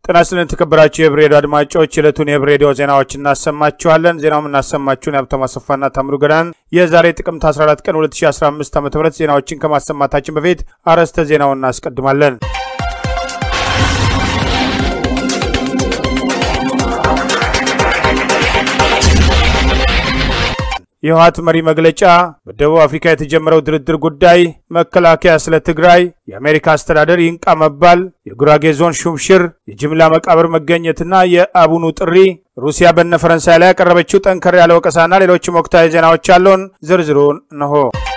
ጤና ይስጥልን የተከበራችሁ የህብ ሬዲዮ አድማጮች የዕለቱን የህብ ሬዲዮ ዜናዎች እናሰማችኋለን። ዜናውም እናሰማችሁን የሀብታሙ አሰፋና ታምሩ ገዳን የዛሬ ጥቅምት 14 ቀን 2015 ዓ ም ዜናዎችን ከማሰማታችን በፊት አርዕስተ ዜናውን እናስቀድማለን። የህወሓት መሪ መግለጫ፣ በደቡብ አፍሪካ የተጀመረው ድርድር ጉዳይ፣ መከላከያ ስለ ትግራይ፣ የአሜሪካ አስተዳደር ይንቃ መባል፣ የጉራጌ ዞን ሹምሽር፣ የጅምላ መቃብር መገኘትና የአቡኑ ጥሪ፣ ሩሲያ በነ ፈረንሳይ ላይ ያቀረበችው ጠንከር ያለ ወቀሳና ሌሎችም ወቅታዊ ዜናዎች አሉን። ዝርዝሩን እንሆ።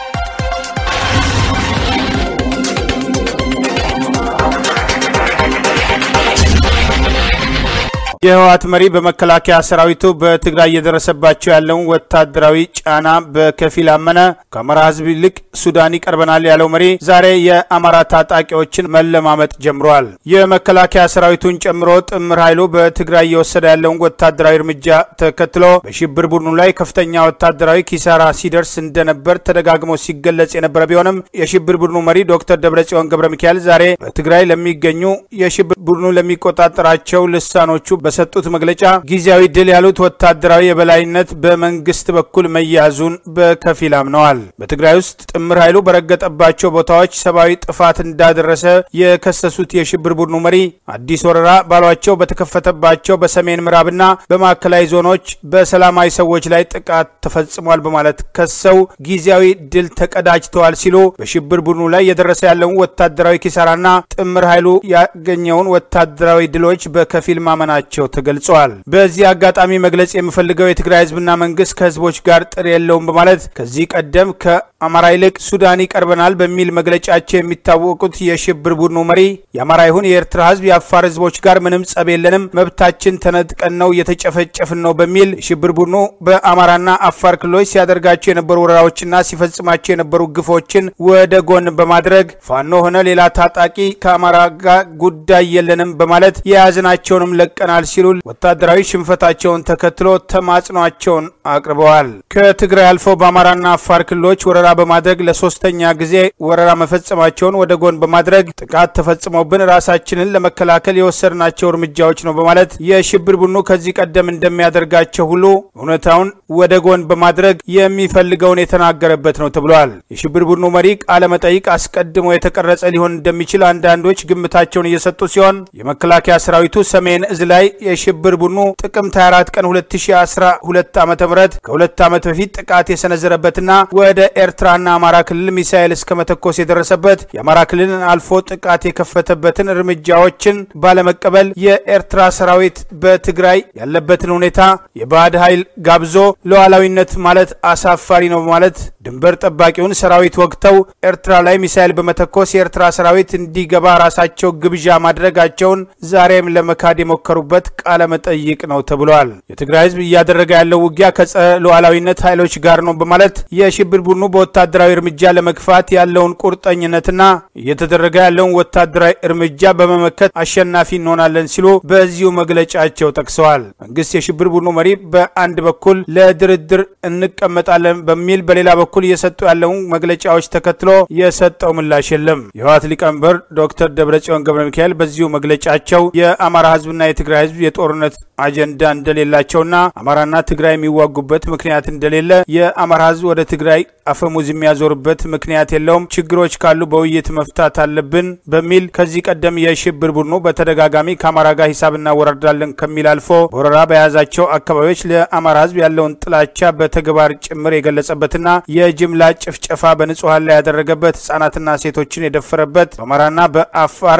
የህወሓት መሪ በመከላከያ ሰራዊቱ በትግራይ እየደረሰባቸው ያለውን ወታደራዊ ጫና በከፊል አመነ። ከአማራ ህዝብ ይልቅ ሱዳን ይቀርበናል ያለው መሪ ዛሬ የአማራ ታጣቂዎችን መለማመጥ ጀምረዋል። የመከላከያ ሰራዊቱን ጨምሮ ጥምር ኃይሉ በትግራይ እየወሰደ ያለውን ወታደራዊ እርምጃ ተከትሎ በሽብር ቡድኑ ላይ ከፍተኛ ወታደራዊ ኪሳራ ሲደርስ እንደነበር ተደጋግሞ ሲገለጽ የነበረ ቢሆንም የሽብር ቡድኑ መሪ ዶክተር ደብረጽዮን ገብረ ሚካኤል ዛሬ በትግራይ ለሚገኙ የሽብር ቡድኑ ለሚቆጣጠራቸው ልሳኖቹ በሰጡት መግለጫ ጊዜያዊ ድል ያሉት ወታደራዊ የበላይነት በመንግስት በኩል መያዙን በከፊል አምነዋል። በትግራይ ውስጥ ጥምር ኃይሉ በረገጠባቸው ቦታዎች ሰብአዊ ጥፋት እንዳደረሰ የከሰሱት የሽብር ቡድኑ መሪ አዲስ ወረራ ባሏቸው በተከፈተባቸው በሰሜን ምዕራብና በማዕከላዊ ዞኖች በሰላማዊ ሰዎች ላይ ጥቃት ተፈጽሟል በማለት ከሰው ጊዜያዊ ድል ተቀዳጅተዋል ሲሉ በሽብር ቡድኑ ላይ የደረሰ ያለውን ወታደራዊ ኪሳራና ጥምር ኃይሉ ያገኘውን ወታደራዊ ድሎች በከፊል ማመናቸው ተገልጸዋል። በዚህ አጋጣሚ መግለጽ የምፈልገው የትግራይ ህዝብና መንግስት ከህዝቦች ጋር ጥር የለውም በማለት ከዚህ ቀደም ከአማራ ይልቅ ሱዳን ይቀርበናል በሚል መግለጫቸው የሚታወቁት የሽብር ቡድኑ መሪ የአማራ ይሁን የኤርትራ ህዝብ የአፋር ህዝቦች ጋር ምንም ጸብ የለንም፣ መብታችን ተነጥቀን ነው እየተጨፈጨፍን ነው በሚል የሽብር ቡድኑ በአማራና አፋር ክልሎች ሲያደርጋቸው የነበሩ ወረራዎችና ሲፈጽማቸው የነበሩ ግፎችን ወደ ጎን በማድረግ ፋኖ ሆነ ሌላ ታጣቂ ከአማራ ጋር ጉዳይ የለንም በማለት የያዝናቸውንም ለቀናል ሲሉ ወታደራዊ ሽንፈታቸውን ተከትሎ ተማጽኗቸውን አቅርበዋል። ከትግራይ አልፈው በአማራና አፋር ክልሎች ወረራ በማድረግ ለሶስተኛ ጊዜ ወረራ መፈጸማቸውን ወደ ጎን በማድረግ ጥቃት ተፈጽሞብን ራሳችንን ለመከላከል የወሰድናቸው እርምጃዎች ነው በማለት የሽብር ቡድኑ ከዚህ ቀደም እንደሚያደርጋቸው ሁሉ እውነታውን ወደ ጎን በማድረግ የሚፈልገውን የተናገረበት ነው ተብሏል። የሽብር ቡድኑ መሪ ቃለ መጠይቅ አስቀድሞ የተቀረጸ ሊሆን እንደሚችል አንዳንዶች ግምታቸውን እየሰጡ ሲሆን የመከላከያ ሰራዊቱ ሰሜን እዝ ላይ የሽብር ቡድኑ ጥቅምት 24 ቀን 2012 ዓ ም ከሁለት ዓመት በፊት ጥቃት የሰነዘረበትና ወደ ኤርትራና አማራ ክልል ሚሳኤል እስከ መተኮስ የደረሰበት የአማራ ክልልን አልፎ ጥቃት የከፈተበትን እርምጃዎችን ባለመቀበል የኤርትራ ሰራዊት በትግራይ ያለበትን ሁኔታ የባዕድ ኃይል ጋብዞ ሉዓላዊነት ማለት አሳፋሪ ነው በማለት ድንበር ጠባቂውን ሰራዊት ወግተው ኤርትራ ላይ ሚሳኤል በመተኮስ የኤርትራ ሰራዊት እንዲገባ ራሳቸው ግብዣ ማድረጋቸውን ዛሬም ለመካድ የሞከሩበት ቃለ መጠይቅ ነው ተብሏል። የትግራይ ህዝብ እያደረገ ያለው ውጊያ ከጸረ ሉዓላዊነት ኃይሎች ጋር ነው በማለት የሽብር ቡድኑ በወታደራዊ እርምጃ ለመግፋት ያለውን ቁርጠኝነትና እየተደረገ ያለውን ወታደራዊ እርምጃ በመመከት አሸናፊ እንሆናለን ሲሉ በዚሁ መግለጫቸው ጠቅሰዋል። መንግስት የሽብር ቡድኑ መሪ በአንድ በኩል ለድርድር እንቀመጣለን በሚል በሌላ በኩል እየሰጡ ያለውን መግለጫዎች ተከትሎ የሰጠው ምላሽ የለም። የህወሓት ሊቀመንበር ዶክተር ደብረጽዮን ገብረ ሚካኤል በዚሁ መግለጫቸው የአማራ ህዝብና የትግራይ ህዝብ የጦርነት አጀንዳ እንደሌላቸውና አማራና ትግራይ የሚዋጉበት ምክንያት እንደሌለ የአማራ ህዝብ ወደ ትግራይ አፈሙዝ የሚያዞርበት ምክንያት የለውም፣ ችግሮች ካሉ በውይይት መፍታት አለብን በሚል ከዚህ ቀደም የሽብር ቡድኑ በተደጋጋሚ ከአማራ ጋር ሂሳብ እናወራርዳለን ከሚል አልፎ በወረራ በያዛቸው አካባቢዎች ለአማራ ህዝብ ያለውን ጥላቻ በተግባር ጭምር የገለጸበትና የጅምላ ጭፍጨፋ በንጹሐን ላይ ያደረገበት ህጻናትና ሴቶችን የደፈረበት በአማራና በአፋር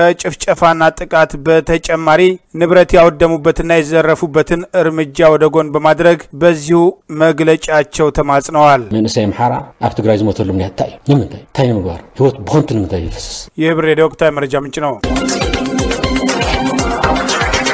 ከጭፍጨፋና ጥቃት በተጨማሪ ንብረት ያወደሙበትና የዘረፉበትን እርምጃ ወደ ጎን በማድረግ በዚሁ መግለጫቸው ተማጽነዋል። መንእሰይ ኣምሓራ ኣብ ትግራይ ዝሞተሉ ምክንያት እንታይ እዩ ንምንታይ እንታይ ንምግባር ሂወት ብኮንቱ ንምንታይ ይፈስስ ይህ ብር ሬዲዮ ወቅታዊ መረጃ ምንጭ ነው።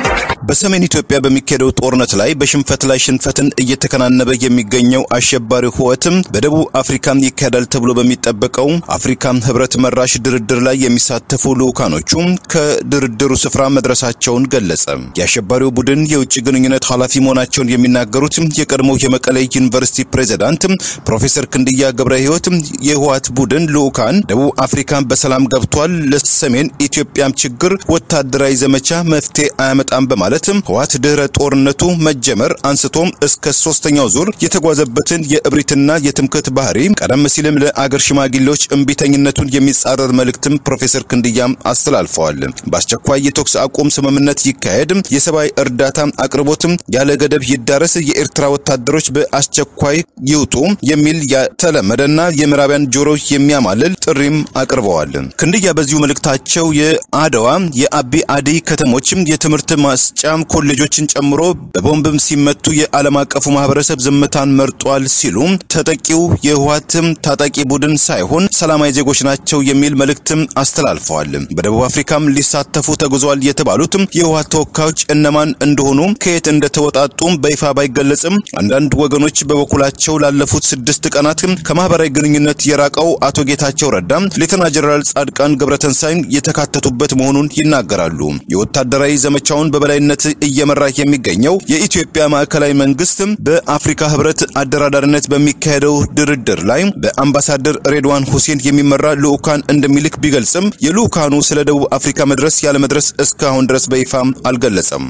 በሰሜን ኢትዮጵያ በሚካሄደው ጦርነት ላይ በሽንፈት ላይ ሽንፈትን እየተከናነበ የሚገኘው አሸባሪው ህወሓትም በደቡብ አፍሪካ ይካሄዳል ተብሎ በሚጠበቀው አፍሪካ ህብረት መራሽ ድርድር ላይ የሚሳተፉ ልዑካኖቹ ከድርድሩ ስፍራ መድረሳቸውን ገለጸ። የአሸባሪው ቡድን የውጭ ግንኙነት ኃላፊ መሆናቸውን የሚናገሩት የቀድሞው የመቀሌ ዩኒቨርሲቲ ፕሬዝዳንት ፕሮፌሰር ክንድያ ገብረ ህይወት የህወሓት ቡድን ልዑካን ደቡብ አፍሪካ በሰላም ገብቷል፣ ለሰሜን ኢትዮጵያም ችግር ወታደራዊ ዘመቻ መፍትሄ አያመጣም በማለት ህወሓት ድህረ ጦርነቱ መጀመር አንስቶም እስከ ሶስተኛው ዙር የተጓዘበትን የእብሪትና የትምክህት ባህሪ ቀደም ሲልም ለአገር ሽማግሌዎች እምቢተኝነቱን የሚጻረር መልእክትም ፕሮፌሰር ክንድያም አስተላልፈዋል። በአስቸኳይ የተኩስ አቁም ስምምነት ይካሄድ፣ የሰብአዊ እርዳታ አቅርቦትም ያለ ገደብ ይዳረስ፣ የኤርትራ ወታደሮች በአስቸኳይ ይውጡ የሚል የተለመደና የምዕራቢያን ጆሮ የሚያማልል ጥሪም አቅርበዋል። ክንድያ በዚሁ መልእክታቸው የአድዋ የአቢ አደይ ከተሞችም የትምህርት ማስጫ ኮሌጆችን ጨምሮ በቦምብም ሲመቱ የዓለም አቀፉ ማህበረሰብ ዝምታን መርጧል ሲሉ ተጠቂው የህወሓትም ታጣቂ ቡድን ሳይሆን ሰላማዊ ዜጎች ናቸው የሚል መልእክትም አስተላልፈዋል። በደቡብ አፍሪካም ሊሳተፉ ተጉዘዋል የተባሉትም የህወሓት ተወካዮች እነማን እንደሆኑ ከየት እንደተወጣጡ በይፋ ባይገለጽም አንዳንድ ወገኖች በበኩላቸው ላለፉት ስድስት ቀናት ከማህበራዊ ግንኙነት የራቀው አቶ ጌታቸው ረዳ ሌተና ጀነራል ጻድቃን ገብረተንሳይን የተካተቱበት መሆኑን ይናገራሉ። የወታደራዊ ዘመቻውን በበላይነት እየመራ የሚገኘው የኢትዮጵያ ማዕከላዊ መንግስት በአፍሪካ ህብረት አደራዳሪነት በሚካሄደው ድርድር ላይ በአምባሳደር ሬድዋን ሁሴን የሚመራ ልዑካን እንደሚልክ ቢገልጽም የልዑካኑ ስለ ደቡብ አፍሪካ መድረስ ያለመድረስ እስካሁን ድረስ በይፋ አልገለጸም።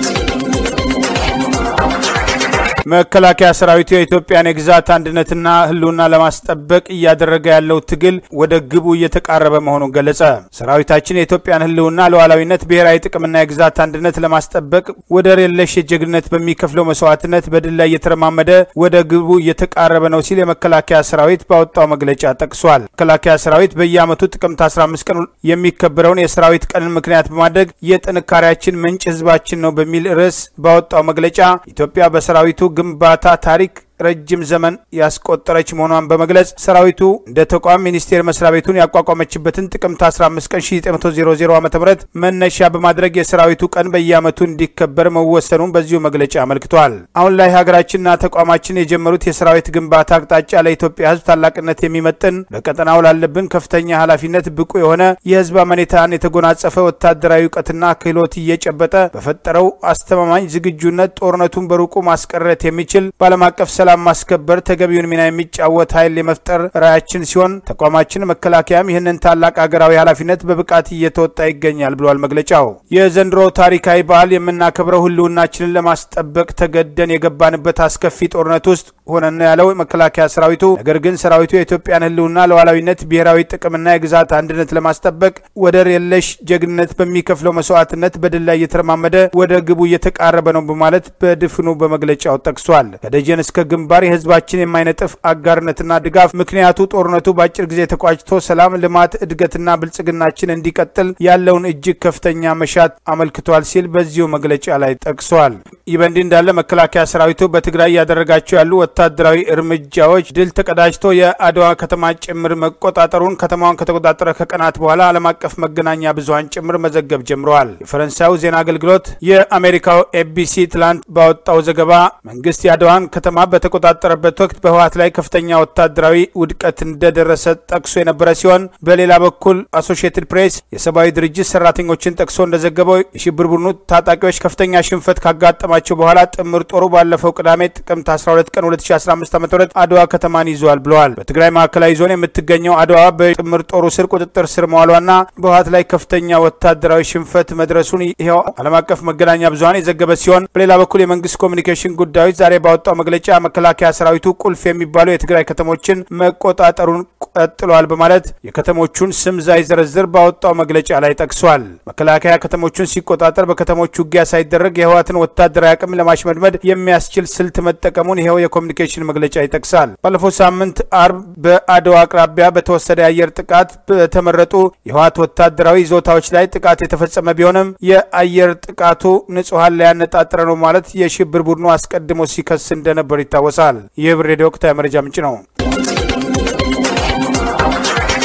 መከላከያ ሰራዊቱ የኢትዮጵያን የግዛት አንድነትና ህልውና ለማስጠበቅ እያደረገ ያለው ትግል ወደ ግቡ እየተቃረበ መሆኑን ገለጸ። ሰራዊታችን የኢትዮጵያን ህልውና፣ ሉዓላዊነት፣ ብሔራዊ ጥቅምና የግዛት አንድነት ለማስጠበቅ ወደር የለሽ የጀግነት በሚከፍለው መስዋዕትነት በድል ላይ እየተረማመደ ወደ ግቡ እየተቃረበ ነው ሲል የመከላከያ ሰራዊት ባወጣው መግለጫ ጠቅሷል። መከላከያ ሰራዊት በየዓመቱ ጥቅምት 15 ቀን የሚከበረውን የሰራዊት ቀንን ምክንያት በማድረግ የጥንካሬያችን ምንጭ ህዝባችን ነው በሚል ርዕስ ባወጣው መግለጫ ኢትዮጵያ በሰራዊቱ ግንባታ ታሪክ ረጅም ዘመን ያስቆጠረች መሆኗን በመግለጽ ሰራዊቱ እንደ ተቋም ሚኒስቴር መስሪያ ቤቱን ያቋቋመችበትን ጥቅምት 15 ቀን 1900 ዓ ም መነሻ በማድረግ የሰራዊቱ ቀን በየዓመቱ እንዲከበር መወሰኑን በዚሁ መግለጫ አመልክቷል። አሁን ላይ ሀገራችንና ተቋማችን የጀመሩት የሰራዊት ግንባታ አቅጣጫ ለኢትዮጵያ ህዝብ ታላቅነት የሚመጥን በቀጠናው ላለብን ከፍተኛ ኃላፊነት ብቁ የሆነ የህዝብ አመኔታን የተጎናጸፈ ወታደራዊ እውቀትና ክህሎት እየጨበጠ በፈጠረው አስተማማኝ ዝግጁነት ጦርነቱን በሩቁ ማስቀረት የሚችል በዓለም አቀፍ ሰላም ማስከበር ተገቢውን ሚና የሚጫወት ኃይል የመፍጠር ራዕያችን ሲሆን ተቋማችን መከላከያም ይህንን ታላቅ ሀገራዊ ኃላፊነት በብቃት እየተወጣ ይገኛል ብሏል መግለጫው። የዘንድሮ ታሪካዊ በዓል የምናከብረው ህልውናችንን ለማስጠበቅ ተገደን የገባንበት አስከፊ ጦርነት ውስጥ ሆነን ያለው መከላከያ ሰራዊቱ፣ ነገር ግን ሰራዊቱ የኢትዮጵያን ህልውና፣ ሉዓላዊነት፣ ብሔራዊ ጥቅምና የግዛት አንድነት ለማስጠበቅ ወደር የለሽ ጀግንነት በሚከፍለው መስዋዕትነት በድል ላይ እየተረማመደ ወደ ግቡ እየተቃረበ ነው በማለት በድፍኑ በመግለጫው ጠቅሷል። ከደጀን እስከ ግንባር የህዝባችን የማይነጥፍ አጋርነትና ድጋፍ ምክንያቱ ጦርነቱ በአጭር ጊዜ ተቋጭቶ ሰላም፣ ልማት፣ እድገትና ብልጽግናችን እንዲቀጥል ያለውን እጅግ ከፍተኛ መሻት አመልክቷል ሲል በዚሁ መግለጫ ላይ ጠቅሷል። ይህ በእንዲህ እንዳለ መከላከያ ሰራዊቱ በትግራይ እያደረጋቸው ያሉ ወታደራዊ እርምጃዎች ድል ተቀዳጅቶ የአድዋ ከተማ ጭምር መቆጣጠሩን ከተማዋን ከተቆጣጠረ ከቀናት በኋላ ዓለም አቀፍ መገናኛ ብዙሀን ጭምር መዘገብ ጀምረዋል። የፈረንሳዩ ዜና አገልግሎት የአሜሪካው ኤቢሲ ትላንት ባወጣው ዘገባ መንግስት የአድዋን ከተማ በተቆጣጠረበት ወቅት በህወሓት ላይ ከፍተኛ ወታደራዊ ውድቀት እንደደረሰ ጠቅሶ የነበረ ሲሆን በሌላ በኩል አሶሺየትድ ፕሬስ የሰብአዊ ድርጅት ሰራተኞችን ጠቅሶ እንደዘገበው የሽብር ቡድኑ ታጣቂዎች ከፍተኛ ሽንፈት ካጋጠማቸው በኋላ ጥምር ጦሩ ባለፈው ቅዳሜ ጥቅምት 12 ቀን 2015 ዓ ም አድዋ ከተማን ይዟል ብለዋል። በትግራይ ማዕከላዊ ዞን የምትገኘው አድዋ በጥምር ጦሩ ስር ቁጥጥር ስር መዋሏና በህወሓት ላይ ከፍተኛ ወታደራዊ ሽንፈት መድረሱን ይኸው ዓለም አቀፍ መገናኛ ብዙሀን የዘገበ ሲሆን በሌላ በኩል የመንግስት ኮሚኒኬሽን ጉዳዮች ዛሬ ባወጣው መግለጫ መከላከያ ሰራዊቱ ቁልፍ የሚባሉ የትግራይ ከተሞችን መቆጣጠሩን ቀጥሏል በማለት የከተሞቹን ስም ሳይዘረዝር ባወጣው መግለጫ ላይ ጠቅሷል። መከላከያ ከተሞቹን ሲቆጣጠር በከተሞቹ ውጊያ ሳይደረግ የህወሓትን ወታደራዊ አቅም ለማሽመድመድ የሚያስችል ስልት መጠቀሙን ይኸው የኮሚኒኬሽን መግለጫ ይጠቅሳል። ባለፈው ሳምንት አርብ በአድዋ አቅራቢያ በተወሰደ የአየር ጥቃት በተመረጡ የህወሓት ወታደራዊ ይዞታዎች ላይ ጥቃት የተፈጸመ ቢሆንም የአየር ጥቃቱ ንጹሐን ላይ ያነጣጠረ ነው ማለት የሽብር ቡድኑ አስቀድሞ ሲከስ እንደነበር ይታወሳል። ይህ ብር ሬዲዮ ወቅታዊ መረጃ ምንጭ ነው።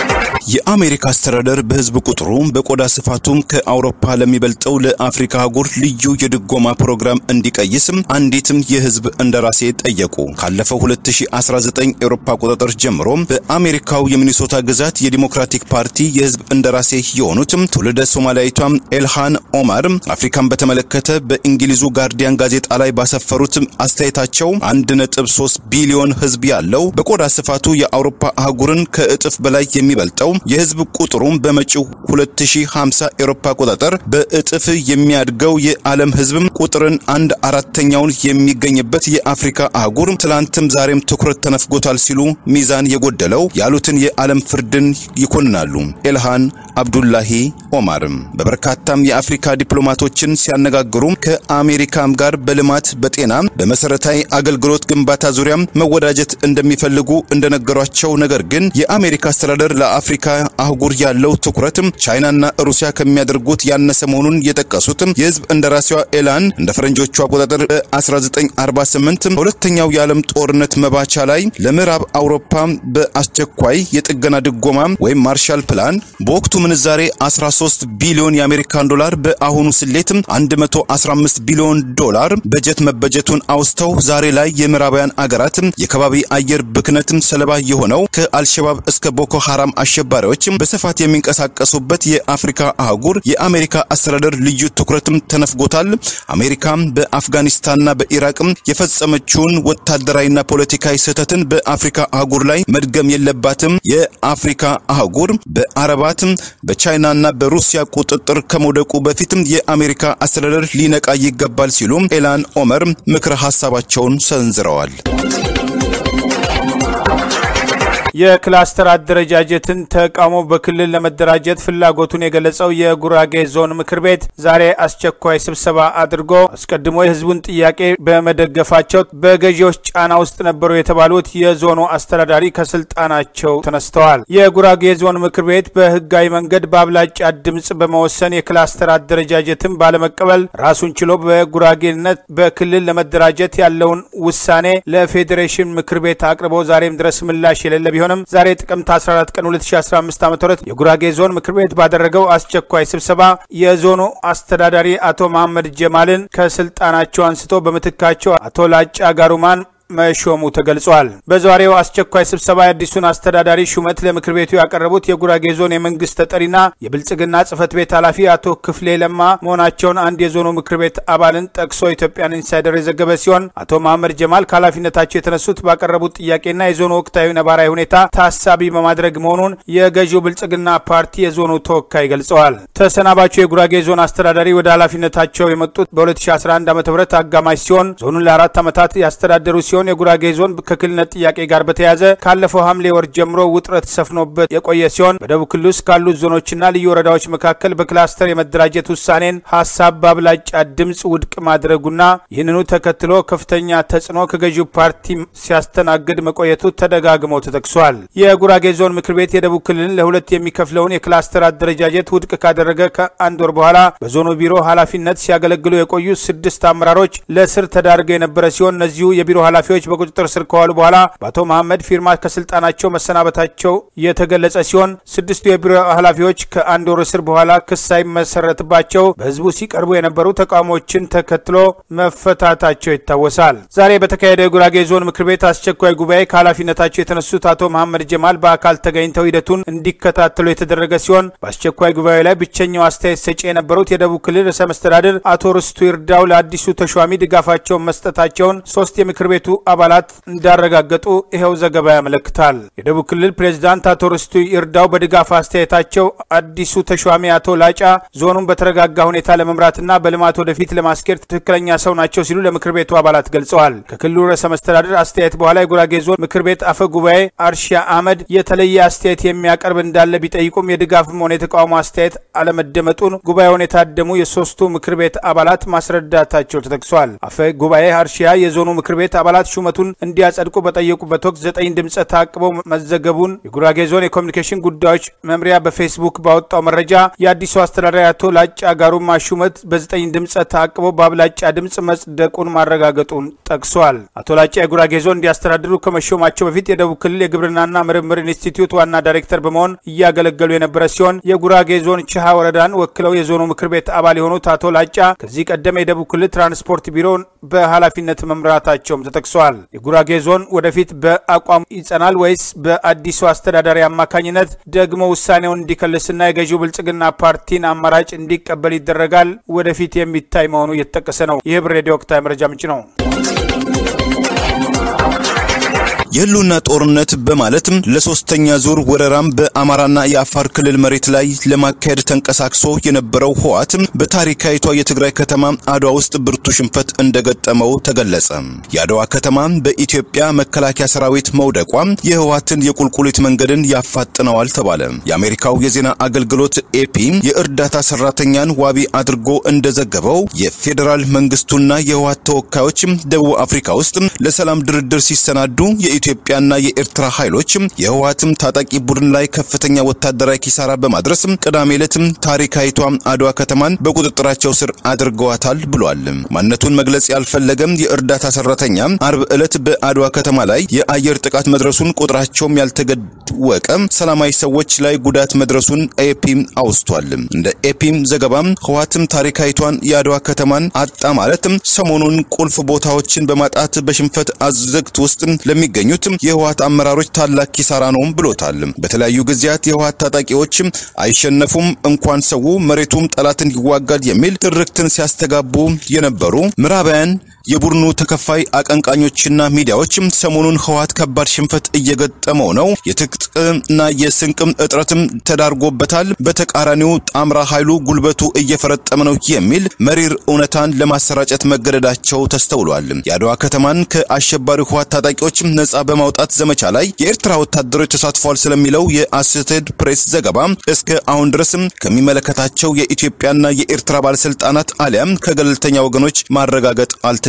የአሜሪካ አስተዳደር በህዝብ ቁጥሩ በቆዳ ስፋቱም ከአውሮፓ ለሚበልጠው ለአፍሪካ አህጉር ልዩ የድጎማ ፕሮግራም እንዲቀይስም አንዲትም የህዝብ እንደራሴ ጠየቁ። ካለፈው 2019 ኤሮፓ አቆጣጠር ጀምሮ በአሜሪካው የሚኒሶታ ግዛት የዲሞክራቲክ ፓርቲ የህዝብ እንደራሴ የሆኑትም ትውልደ ሶማሊያዊቷም ኤልሃን ኦማር አፍሪካን በተመለከተ በእንግሊዙ ጋርዲያን ጋዜጣ ላይ ባሰፈሩት አስተያየታቸው 1.3 ቢሊዮን ህዝብ ያለው በቆዳ ስፋቱ የአውሮፓ አህጉርን ከእጥፍ በላይ የሚበልጠው የህዝብ ቁጥሩም በመጪው 2050 ኤሮፓ አቆጣጠር በእጥፍ የሚያድገው የዓለም ህዝብም ቁጥርን አንድ አራተኛውን የሚገኝበት የአፍሪካ አህጉር ትላንትም ዛሬም ትኩረት ተነፍጎታል ሲሉ ሚዛን የጎደለው ያሉትን የዓለም ፍርድን ይኮንናሉ። ኤልሃን አብዱላሂ ኦማርም በበርካታም የአፍሪካ ዲፕሎማቶችን ሲያነጋግሩ ከአሜሪካም ጋር በልማት በጤና በመሰረታዊ አገልግሎት ግንባታ ዙሪያም መወዳጀት እንደሚፈልጉ እንደነገሯቸው ነገር ግን የአሜሪካ አስተዳደር ለአፍሪካ አህጉር ያለው ትኩረትም ቻይናና ሩሲያ ከሚያደርጉት ያነሰ መሆኑን የጠቀሱትም የህዝብ እንደራሴዋ ኤላን እንደ ፈረንጆቹ አቆጣጠር በ1948 በሁለተኛው የዓለም ጦርነት መባቻ ላይ ለምዕራብ አውሮፓ በአስቸኳይ የጥገና ድጎማ ወይም ማርሻል ፕላን በወቅቱ ምንዛሬ 13 ቢሊዮን የአሜሪካን ዶላር በአሁኑ ስሌትም 115 ቢሊዮን ዶላር በጀት መበጀቱን አውስተው ዛሬ ላይ የምዕራባውያን አገራት የከባቢ አየር ብክነትም ሰለባ የሆነው ከአልሸባብ እስከ ቦኮ ሐራም አሸባሪዎች በስፋት የሚንቀሳቀሱበት የአፍሪካ አህጉር የአሜሪካ አስተዳደር ልዩ ትኩረትም ተነፍጎታል። አሜሪካ በአፍጋኒስታንና በኢራቅም የፈጸመችውን ወታደራዊና ፖለቲካዊ ስህተትን በአፍሪካ አህጉር ላይ መድገም የለባትም። የአፍሪካ አህጉር በአረባትም በቻይናና በሩሲያ ቁጥጥር ከመውደቁ በፊትም የአሜሪካ አስተዳደር ሊነቃ ይገባል ሲሉ ኤላን ኦመር ምክረ ሀሳባቸውን ሰንዝረዋል። የክላስተር አደረጃጀትን ተቃውሞ በክልል ለመደራጀት ፍላጎቱን የገለጸው የጉራጌ ዞን ምክር ቤት ዛሬ አስቸኳይ ስብሰባ አድርጎ አስቀድሞ የሕዝቡን ጥያቄ በመደገፋቸው በገዢዎች ጫና ውስጥ ነበሩ የተባሉት የዞኑ አስተዳዳሪ ከስልጣናቸው ተነስተዋል። የጉራጌ ዞን ምክር ቤት በህጋዊ መንገድ በአብላጫ ድምፅ በመወሰን የክላስተር አደረጃጀትን ባለመቀበል ራሱን ችሎ በጉራጌነት በክልል ለመደራጀት ያለውን ውሳኔ ለፌዴሬሽን ምክር ቤት አቅርቦ ዛሬም ድረስ ምላሽ የሌለ ቢሆንም ዛሬ ጥቅምት 14 ቀን 2015 ዓ.ም የጉራጌ ዞን ምክር ቤት ባደረገው አስቸኳይ ስብሰባ የዞኑ አስተዳዳሪ አቶ መሐመድ ጀማልን ከስልጣናቸው አንስቶ በምትካቸው አቶ ላጫ ጋሩማን መሾሙ ተገልጿል። በዛሬው አስቸኳይ ስብሰባ የአዲሱን አስተዳዳሪ ሹመት ለምክር ቤቱ ያቀረቡት የጉራጌ ዞን የመንግስት ተጠሪና የብልጽግና ጽህፈት ቤት ኃላፊ አቶ ክፍሌ ለማ መሆናቸውን አንድ የዞኑ ምክር ቤት አባልን ጠቅሶ ኢትዮጵያን ኢንሳይደር የዘገበ ሲሆን አቶ መሐመድ ጀማል ከኃላፊነታቸው የተነሱት ባቀረቡት ጥያቄና የዞኑ ወቅታዊ ነባራዊ ሁኔታ ታሳቢ በማድረግ መሆኑን የገዢው ብልጽግና ፓርቲ የዞኑ ተወካይ ገልጸዋል። ተሰናባቹ የጉራጌ ዞን አስተዳዳሪ ወደ ኃላፊነታቸው የመጡት በ2011 ዓ ም አጋማሽ ሲሆን ዞኑን ለአራት ዓመታት ያስተዳደሩ ሲሆን የጉራጌ ዞን ከክልልነት ጥያቄ ጋር በተያያዘ ካለፈው ሐምሌ ወር ጀምሮ ውጥረት ሰፍኖበት የቆየ ሲሆን በደቡብ ክልል ውስጥ ካሉት ዞኖችና ልዩ ወረዳዎች መካከል በክላስተር የመደራጀት ውሳኔን ሀሳብ በአብላጫ ድምፅ ውድቅ ማድረጉና ይህንኑ ተከትሎ ከፍተኛ ተጽዕኖ ከገዢው ፓርቲ ሲያስተናግድ መቆየቱ ተደጋግሞ ተጠቅሷል። የጉራጌ ዞን ምክር ቤት የደቡብ ክልልን ለሁለት የሚከፍለውን የክላስተር አደረጃጀት ውድቅ ካደረገ ከአንድ ወር በኋላ በዞኑ ቢሮ ኃላፊነት ሲያገለግሉ የቆዩ ስድስት አመራሮች ለስር ተዳርገው የነበረ ሲሆን እነዚሁ የቢሮ ኃላፊዎች በቁጥጥር ስር ከዋሉ በኋላ በአቶ መሐመድ ፊርማ ከስልጣናቸው መሰናበታቸው የተገለጸ ሲሆን ስድስቱ የቢሮ ኃላፊዎች ከአንድ ወር እስር በኋላ ክስ ሳይመሰረትባቸው በህዝቡ ሲቀርቡ የነበሩ ተቃውሞችን ተከትሎ መፈታታቸው ይታወሳል። ዛሬ በተካሄደው የጉራጌ ዞን ምክር ቤት አስቸኳይ ጉባኤ ከኃላፊነታቸው የተነሱት አቶ መሐመድ ጀማል በአካል ተገኝተው ሂደቱን እንዲከታተሉ የተደረገ ሲሆን በአስቸኳይ ጉባኤ ላይ ብቸኛው አስተያየት ሰጪ የነበሩት የደቡብ ክልል ርዕሰ መስተዳድር አቶ ርስቱ ይርዳው ለአዲሱ ተሿሚ ድጋፋቸውን መስጠታቸውን ሶስት የምክር ቤቱ አባላት እንዳረጋገጡ ይኸው ዘገባ ያመለክታል። የደቡብ ክልል ፕሬዝዳንት አቶ ርስቱ ይርዳው በድጋፍ አስተያየታቸው አዲሱ ተሿሚ አቶ ላጫ ዞኑን በተረጋጋ ሁኔታ ለመምራትና በልማት ወደፊት ለማስኬድ ትክክለኛ ሰው ናቸው ሲሉ ለምክር ቤቱ አባላት ገልጸዋል። ከክልሉ ርዕሰ መስተዳድር አስተያየት በኋላ የጉራጌ ዞን ምክር ቤት አፈ ጉባኤ አርሺያ አህመድ የተለየ አስተያየት የሚያቀርብ እንዳለ ቢጠይቁም የድጋፍም ሆነ የተቃውሞ አስተያየት አለመደመጡን ጉባኤውን የታደሙ የሶስቱ ምክር ቤት አባላት ማስረዳታቸው ተጠቅሷል። አፈ ጉባኤ አርሺያ የዞኑ ምክር ቤት አባላት አባላት ሹመቱን እንዲያጸድቁ በጠየቁበት ወቅት ዘጠኝ ድምፀ ታቅበው መዘገቡን የጉራጌ ዞን የኮሚኒኬሽን ጉዳዮች መምሪያ በፌስቡክ ባወጣው መረጃ የአዲሱ አስተዳዳሪ አቶ ላጫ ጋሩማ ሹመት በዘጠኝ ድምፀ ታቅበው በአብላጫ ድምፅ መጽደቁን ማረጋገጡን ጠቅሷል። አቶ ላጫ የጉራጌ ዞን እንዲያስተዳድሩ ከመሾማቸው በፊት የደቡብ ክልል የግብርናና ምርምር ኢንስቲትዩት ዋና ዳይሬክተር በመሆን እያገለገሉ የነበረ ሲሆን የጉራጌ ዞን ችሃ ወረዳን ወክለው የዞኑ ምክር ቤት አባል የሆኑት አቶ ላጫ ከዚህ ቀደም የደቡብ ክልል ትራንስፖርት ቢሮን በኃላፊነት መምራታቸውም ተጠቅሷል። የጉራጌ ዞን ወደፊት በአቋሙ ይጸናል ወይስ በአዲሱ አስተዳዳሪ አማካኝነት ደግሞ ውሳኔውን እንዲከልስና የገዢው ብልጽግና ፓርቲን አማራጭ እንዲቀበል ይደረጋል? ወደፊት የሚታይ መሆኑ እየተጠቀሰ ነው። ይህ ብር ሬዲዮ ወቅታዊ መረጃ ምንጭ ነው። የህልውና ጦርነት በማለትም ለሶስተኛ ዙር ወረራም በአማራና የአፋር ክልል መሬት ላይ ለማካሄድ ተንቀሳቅሶ የነበረው ህወሓት በታሪካዊቷ የትግራይ ከተማ አድዋ ውስጥ ብርቱ ሽንፈት እንደገጠመው ተገለጸ። የአድዋ ከተማ በኢትዮጵያ መከላከያ ሰራዊት መውደቋ የህወሓትን የቁልቁሊት መንገድን ያፋጥነዋል ተባለ። የአሜሪካው የዜና አገልግሎት ኤፒ የእርዳታ ሰራተኛን ዋቢ አድርጎ እንደዘገበው የፌዴራል መንግስቱና የህወሓት ተወካዮች ደቡብ አፍሪካ ውስጥ ለሰላም ድርድር ሲሰናዱ የኢትዮጵያና የኤርትራ ኃይሎች የህወሓትም ታጣቂ ቡድን ላይ ከፍተኛ ወታደራዊ ኪሳራ በማድረስ ቅዳሜ ዕለትም ታሪካዊቷ አድዋ ከተማን በቁጥጥራቸው ስር አድርገዋታል ብሏል። ማንነቱን መግለጽ ያልፈለገም የእርዳታ ሰራተኛ አርብ ዕለት በአድዋ ከተማ ላይ የአየር ጥቃት መድረሱን ቁጥራቸውም ያልተገወቀ ሰላማዊ ሰዎች ላይ ጉዳት መድረሱን ኤፒ አውስቷል። እንደ ኤፒም ዘገባም ህወሓትም ታሪካዊቷን የአድዋ ከተማን አጣ ማለትም ሰሞኑን ቁልፍ ቦታዎችን በማጣት በሽንፈት አዘግት ውስጥ ለሚገኙት የህወሓት አመራሮች ታላቅ ኪሳራ ነውም ብሎታል። በተለያዩ ጊዜያት የህወሓት ታጣቂዎች አይሸነፉም እንኳን ሰው መሬቱም ጠላትን ይዋጋል የሚል ትርክትን ሲያስተጋቡ የነበሩ ምዕራባውያን የቡድኑ ተከፋይ አቀንቃኞችና ሚዲያዎችም ሰሞኑን ህወሓት ከባድ ሽንፈት እየገጠመው ነው፣ የትጥቅና የስንቅም እጥረትም ተዳርጎበታል፣ በተቃራኒው ጣምራ ኃይሉ ጉልበቱ እየፈረጠመ ነው የሚል መሪር እውነታን ለማሰራጨት መገደዳቸው ተስተውሏል። የአድዋ ከተማን ከአሸባሪው ህወሓት ታጣቂዎች ነጻ በማውጣት ዘመቻ ላይ የኤርትራ ወታደሮች ተሳትፏል ስለሚለው የአሶሴትድ ፕሬስ ዘገባ እስከ አሁን ድረስም ከሚመለከታቸው የኢትዮጵያና የኤርትራ ባለስልጣናት አሊያም ከገለልተኛ ወገኖች ማረጋገጥ አልተቻለም።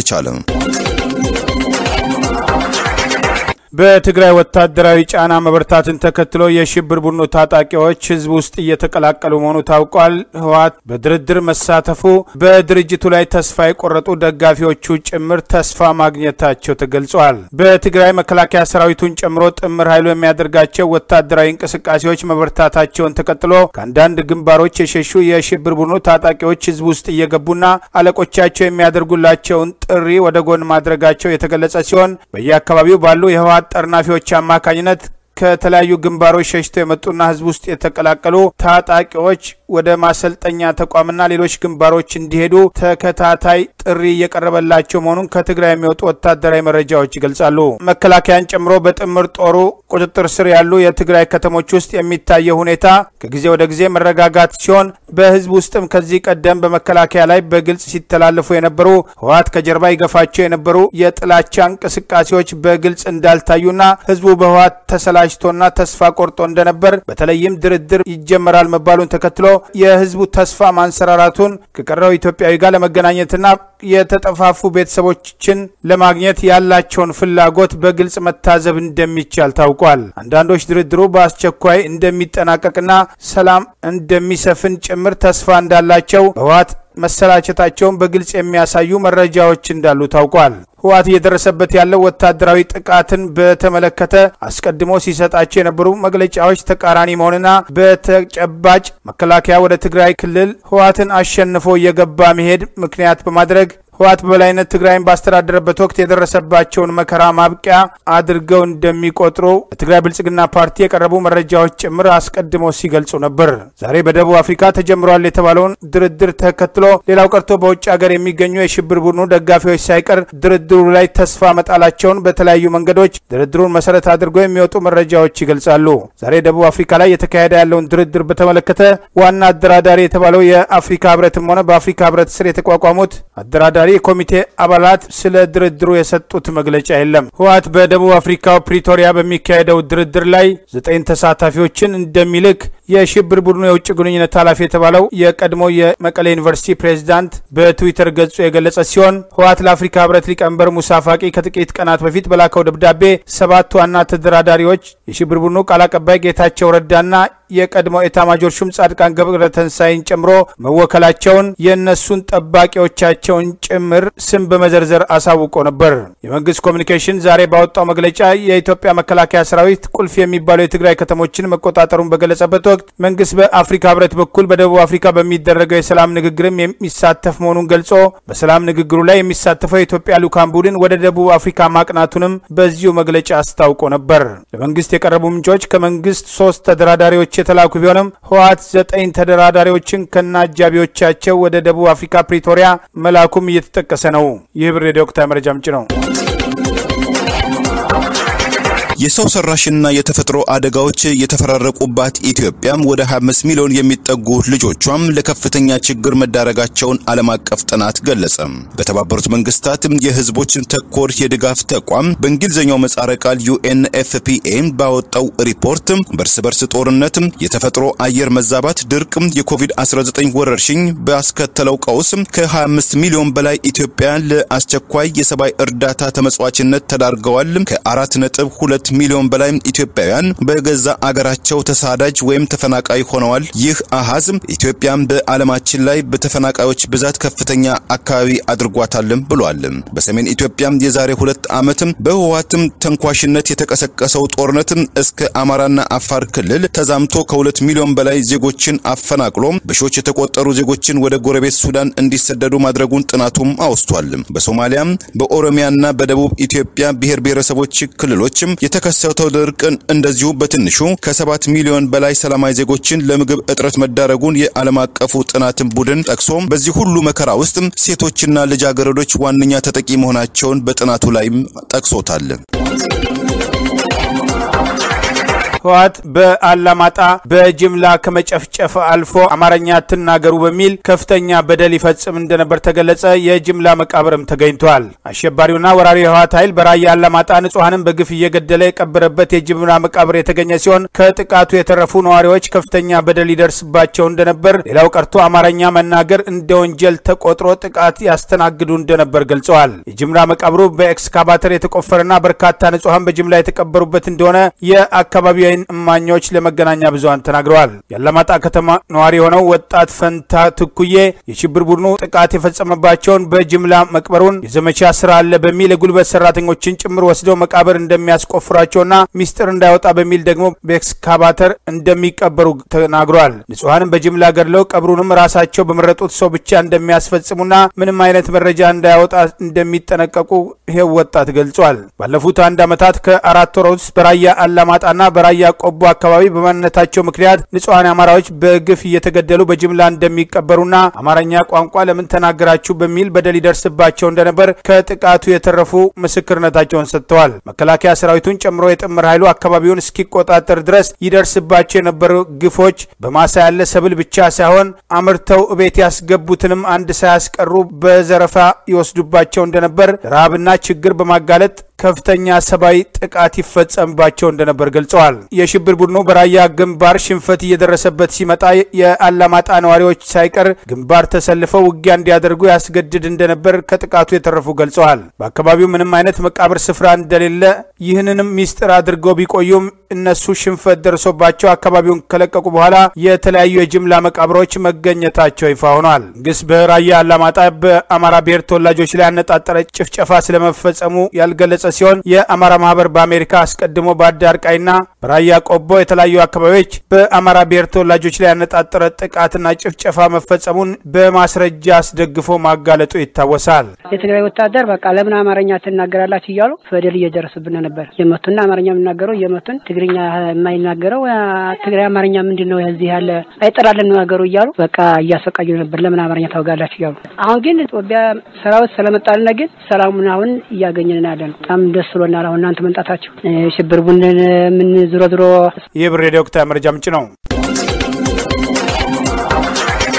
በትግራይ ወታደራዊ ጫና መበርታትን ተከትሎ የሽብር ቡድኑ ታጣቂዎች ህዝብ ውስጥ እየተቀላቀሉ መሆኑ ታውቋል። ህወሓት በድርድር መሳተፉ በድርጅቱ ላይ ተስፋ የቆረጡ ደጋፊዎቹ ጭምር ተስፋ ማግኘታቸው ተገልጿል። በትግራይ መከላከያ ሰራዊቱን ጨምሮ ጥምር ኃይሉ የሚያደርጋቸው ወታደራዊ እንቅስቃሴዎች መበርታታቸውን ተከትሎ ከአንዳንድ ግንባሮች የሸሹ የሽብር ቡድኑ ታጣቂዎች ህዝብ ውስጥ እየገቡና አለቆቻቸው የሚያደርጉላቸውን ጥሪ ወደ ጎን ማድረጋቸው የተገለጸ ሲሆን በየአካባቢው ባሉ የህወሓት ጠርናፊዎች አማካኝነት ከተለያዩ ግንባሮች ሸሽተው የመጡና ህዝብ ውስጥ የተቀላቀሉ ታጣቂዎች ወደ ማሰልጠኛ ተቋምና ሌሎች ግንባሮች እንዲሄዱ ተከታታይ ጥሪ እየቀረበላቸው መሆኑን ከትግራይ የሚወጡ ወታደራዊ መረጃዎች ይገልጻሉ። መከላከያን ጨምሮ በጥምር ጦሩ ቁጥጥር ስር ያሉ የትግራይ ከተሞች ውስጥ የሚታየው ሁኔታ ከጊዜ ወደ ጊዜ መረጋጋት ሲሆን በህዝብ ውስጥም ከዚህ ቀደም በመከላከያ ላይ በግልጽ ሲተላለፉ የነበሩ ህወሓት ከጀርባ ይገፋቸው የነበሩ የጥላቻ እንቅስቃሴዎች በግልጽ እንዳልታዩና ህዝቡ በህወሓት ተሰላችቶና ተስፋ ቆርጦ እንደነበር በተለይም ድርድር ይጀመራል መባሉን ተከትሎ የህዝቡ ተስፋ ማንሰራራቱን ከቀረው ኢትዮጵያዊ ጋር ለመገናኘትና የተጠፋፉ ቤተሰቦችን ለማግኘት ያላቸውን ፍላጎት በግልጽ መታዘብ እንደሚቻል ታውቋል። አንዳንዶች ድርድሩ በአስቸኳይ እንደሚጠናቀቅና ሰላም እንደሚሰፍን ጭምር ተስፋ እንዳላቸው ህወሓት መሰላቸታቸውን በግልጽ የሚያሳዩ መረጃዎች እንዳሉ ታውቋል። ህወሓት እየደረሰበት ያለው ወታደራዊ ጥቃትን በተመለከተ አስቀድሞ ሲሰጣቸው የነበሩ መግለጫዎች ተቃራኒ መሆንና በተጨባጭ መከላከያ ወደ ትግራይ ክልል ህወሓትን አሸንፎ እየገባ መሄድ ምክንያት በማድረግ ህወሓት በበላይነት ትግራይን ባስተዳደረበት ወቅት የደረሰባቸውን መከራ ማብቂያ አድርገው እንደሚቆጥሩ በትግራይ ብልጽግና ፓርቲ የቀረቡ መረጃዎች ጭምር አስቀድመው ሲገልጹ ነበር። ዛሬ በደቡብ አፍሪካ ተጀምሯል የተባለውን ድርድር ተከትሎ ሌላው ቀርቶ በውጭ ሀገር የሚገኙ የሽብር ቡድኑ ደጋፊዎች ሳይቀር ድርድሩ ላይ ተስፋ መጣላቸውን በተለያዩ መንገዶች ድርድሩን መሰረት አድርገው የሚወጡ መረጃዎች ይገልጻሉ። ዛሬ ደቡብ አፍሪካ ላይ የተካሄደ ያለውን ድርድር በተመለከተ ዋና አደራዳሪ የተባለው የአፍሪካ ህብረትም ሆነ በአፍሪካ ህብረት ስር የተቋቋሙት አደራዳሪ የኮሚቴ አባላት ስለ ድርድሩ የሰጡት መግለጫ የለም። ህወሓት በደቡብ አፍሪካው ፕሪቶሪያ በሚካሄደው ድርድር ላይ ዘጠኝ ተሳታፊዎችን እንደሚልክ የሽብር ቡድኑ የውጭ ግንኙነት ኃላፊ የተባለው የቀድሞ የመቀሌ ዩኒቨርሲቲ ፕሬዚዳንት በትዊተር ገጹ የገለጸ ሲሆን ህወሓት ለአፍሪካ ህብረት ሊቀመንበር ሙሳ ፋቂ ከጥቂት ቀናት በፊት በላከው ደብዳቤ ሰባት ዋና ተደራዳሪዎች የሽብር ቡድኑ ቃል አቀባይ ጌታቸው ረዳና የቀድሞ ኤታማጆር ሹም ጻድቃን ገብረ ተንሳይን ጨምሮ መወከላቸውን የእነሱን ጠባቂዎቻቸውን ጭምር ስም በመዘርዘር አሳውቆ ነበር። የመንግስት ኮሚኒኬሽን ዛሬ ባወጣው መግለጫ የኢትዮጵያ መከላከያ ሰራዊት ቁልፍ የሚባሉ የትግራይ ከተሞችን መቆጣጠሩን በገለጸበት ወቅት መንግስት በአፍሪካ ህብረት በኩል በደቡብ አፍሪካ በሚደረገው የሰላም ንግግርም የሚሳተፍ መሆኑን ገልጾ በሰላም ንግግሩ ላይ የሚሳተፈው የኢትዮጵያ ልዑካን ቡድን ወደ ደቡብ አፍሪካ ማቅናቱንም በዚሁ መግለጫ አስታውቆ ነበር። ለመንግስት የቀረቡ ምንጮች ከመንግስት ሶስት ተደራዳሪዎች የተላኩ ቢሆንም ህወሓት ዘጠኝ ተደራዳሪዎችን ከነ አጃቢዎቻቸው ወደ ደቡብ አፍሪካ ፕሪቶሪያ መላኩም እየተጠቀሰ ነው። ይህ ብር ሬዲዮ ወቅታዊ መረጃ ምንጭ ነው። የሰው ሰራሽና የተፈጥሮ አደጋዎች የተፈራረቁባት ኢትዮጵያ ወደ 25 ሚሊዮን የሚጠጉ ልጆቿም ለከፍተኛ ችግር መዳረጋቸውን ዓለም አቀፍ ጥናት ገለጸ። በተባበሩት መንግስታት የህዝቦች ተኮር የድጋፍ ተቋም በእንግሊዝኛው ምህጻረ ቃል ዩኤንኤፍፒኤ ባወጣው ሪፖርት በእርስ በርስ ጦርነት፣ የተፈጥሮ አየር መዛባት፣ ድርቅ፣ የኮቪድ-19 ወረርሽኝ ባስከተለው ቀውስ ከ25 ሚሊዮን በላይ ኢትዮጵያውያን ለአስቸኳይ የሰብአዊ እርዳታ ተመጽዋችነት ተዳርገዋል። ከአራት ነጥብ ሁለት ሚሊዮን በላይ ኢትዮጵያውያን በገዛ አገራቸው ተሳዳጅ ወይም ተፈናቃይ ሆነዋል። ይህ አሃዝ ኢትዮጵያን በዓለማችን ላይ በተፈናቃዮች ብዛት ከፍተኛ አካባቢ አድርጓታልም ብሏል። በሰሜን ኢትዮጵያ የዛሬ ሁለት ዓመት በህወሓትም ተንኳሽነት የተቀሰቀሰው ጦርነት እስከ አማራና አፋር ክልል ተዛምቶ ከሁለት ሚሊዮን በላይ ዜጎችን አፈናቅሎ በሺዎች የተቆጠሩ ዜጎችን ወደ ጎረቤት ሱዳን እንዲሰደዱ ማድረጉን ጥናቱም አውስቷል። በሶማሊያም በኦሮሚያና በደቡብ ኢትዮጵያ ብሔር ብሔረሰቦች ክልሎችም የተከሰተው ድርቅን እንደዚሁ በትንሹ ከሰባት ሚሊዮን በላይ ሰላማዊ ዜጎችን ለምግብ እጥረት መዳረጉን የዓለም አቀፉ ጥናትን ቡድን ጠቅሶ በዚህ ሁሉ መከራ ውስጥ ሴቶችና ልጃገረዶች ዋነኛ ተጠቂ መሆናቸውን በጥናቱ ላይም ጠቅሶታል። ህወሓት በአላማጣ በጅምላ ከመጨፍጨፍ አልፎ አማርኛ አትናገሩ በሚል ከፍተኛ በደል ይፈጽም እንደነበር ተገለጸ። የጅምላ መቃብርም ተገኝቷል። አሸባሪውና ወራሪ የህወሓት ኃይል በራያ አላማጣ ንጹሐንን በግፍ እየገደለ የቀበረበት የጅምላ መቃብር የተገኘ ሲሆን ከጥቃቱ የተረፉ ነዋሪዎች ከፍተኛ በደል ይደርስባቸው እንደነበር፣ ሌላው ቀርቶ አማርኛ መናገር እንደ ወንጀል ተቆጥሮ ጥቃት ያስተናግዱ እንደነበር ገልጸዋል። የጅምላ መቃብሩ በኤክስካቫተር የተቆፈረና በርካታ ንጹሐን በጅምላ የተቀበሩበት እንደሆነ የአካባቢው እማኞች ለመገናኛ ብዙሃን ተናግረዋል። የአላማጣ ከተማ ነዋሪ የሆነው ወጣት ፈንታ ትኩዬ የሽብር ቡድኑ ጥቃት የፈጸመባቸውን በጅምላ መቅበሩን የዘመቻ ስራ አለ በሚል የጉልበት ሰራተኞችን ጭምር ወስደው መቃብር እንደሚያስቆፍሯቸውና ሚስጥር እንዳይወጣ በሚል ደግሞ በኤክስካቫተር እንደሚቀበሩ ተናግረዋል። ንጹሐንም በጅምላ ገድለው ቀብሩንም ራሳቸው በመረጡት ሰው ብቻ እንደሚያስፈጽሙና ምንም አይነት መረጃ እንዳያወጣ እንደሚጠነቀቁ ይሄው ወጣት ገልጿል። ባለፉት አንድ ዓመታት ከአራት ወር ውስጥ በራያ አላማጣና በራያ ቆቦ አካባቢ በማንነታቸው ምክንያት ንጹሐን አማራዎች በግፍ እየተገደሉ በጅምላ እንደሚቀበሩና አማርኛ ቋንቋ ለምን ተናገራችሁ በሚል በደል ይደርስባቸው እንደነበር ከጥቃቱ የተረፉ ምስክርነታቸውን ሰጥተዋል። መከላከያ ሰራዊቱን ጨምሮ የጥምር ኃይሉ አካባቢውን እስኪቆጣጠር ድረስ ይደርስባቸው የነበሩ ግፎች በማሳ ያለ ሰብል ብቻ ሳይሆን አምርተው እቤት ያስገቡትንም አንድ ሳያስቀሩ በዘረፋ ይወስዱባቸው እንደነበር ረሃብና ችግር በማጋለጥ ከፍተኛ ሰብአዊ ጥቃት ይፈጸምባቸው እንደነበር ገልጸዋል። የሽብር ቡድኑ በራያ ግንባር ሽንፈት እየደረሰበት ሲመጣ የአላማጣ ነዋሪዎች ሳይቀር ግንባር ተሰልፈው ውጊያ እንዲያደርጉ ያስገድድ እንደነበር ከጥቃቱ የተረፉ ገልጸዋል። በአካባቢው ምንም አይነት መቃብር ስፍራ እንደሌለ ይህንንም ሚስጥር አድርገው ቢቆዩም እነሱ ሽንፈት ደርሶባቸው አካባቢውን ከለቀቁ በኋላ የተለያዩ የጅምላ መቃብሮች መገኘታቸው ይፋ ሆኗል። መንግስት በራያ አላማጣ በአማራ ብሔር ተወላጆች ላይ ያነጣጠረ ጭፍጨፋ ስለመፈጸሙ ያልገለጸ ሲሆን የአማራ ማህበር በአሜሪካ አስቀድሞ በአዳርቃይና በራያ ቆቦ የተለያዩ አካባቢዎች በአማራ ብሔር ተወላጆች ላይ ያነጣጠረ ጥቃትና ጭፍጨፋ መፈጸሙን በማስረጃ አስደግፎ ማጋለጡ ይታወሳል። የትግራይ ወታደር በቃ ለምን አማርኛ ትናገራላችሁ እያሉ በደል እየደረሱብን ነበር። እየመቱና አማርኛ የምናገረው እየመቱን ትግርኛ የማይናገረው ትግራይ አማርኛ ምንድን ነው እዚህ ያለ አይጠራልን ነገሩ እያሉ በቃ እያሰቃዩ ነበር። ለምን አማርኛ ታወጋላችሁ እያሉ አሁን ግን ኢትዮጵያ ሰራዊት ስለመጣልን ግን ሰላሙን አሁን እያገኘን ያለ ነው። በጣም ደስ ብሎናል። አሁን እናንተ መምጣታችሁ ሽብር ቡድን ምን ዝሮ ዝሮ ይህ ብር ሬዲዮ ወቅታዊ መረጃ ምንጭ ነው።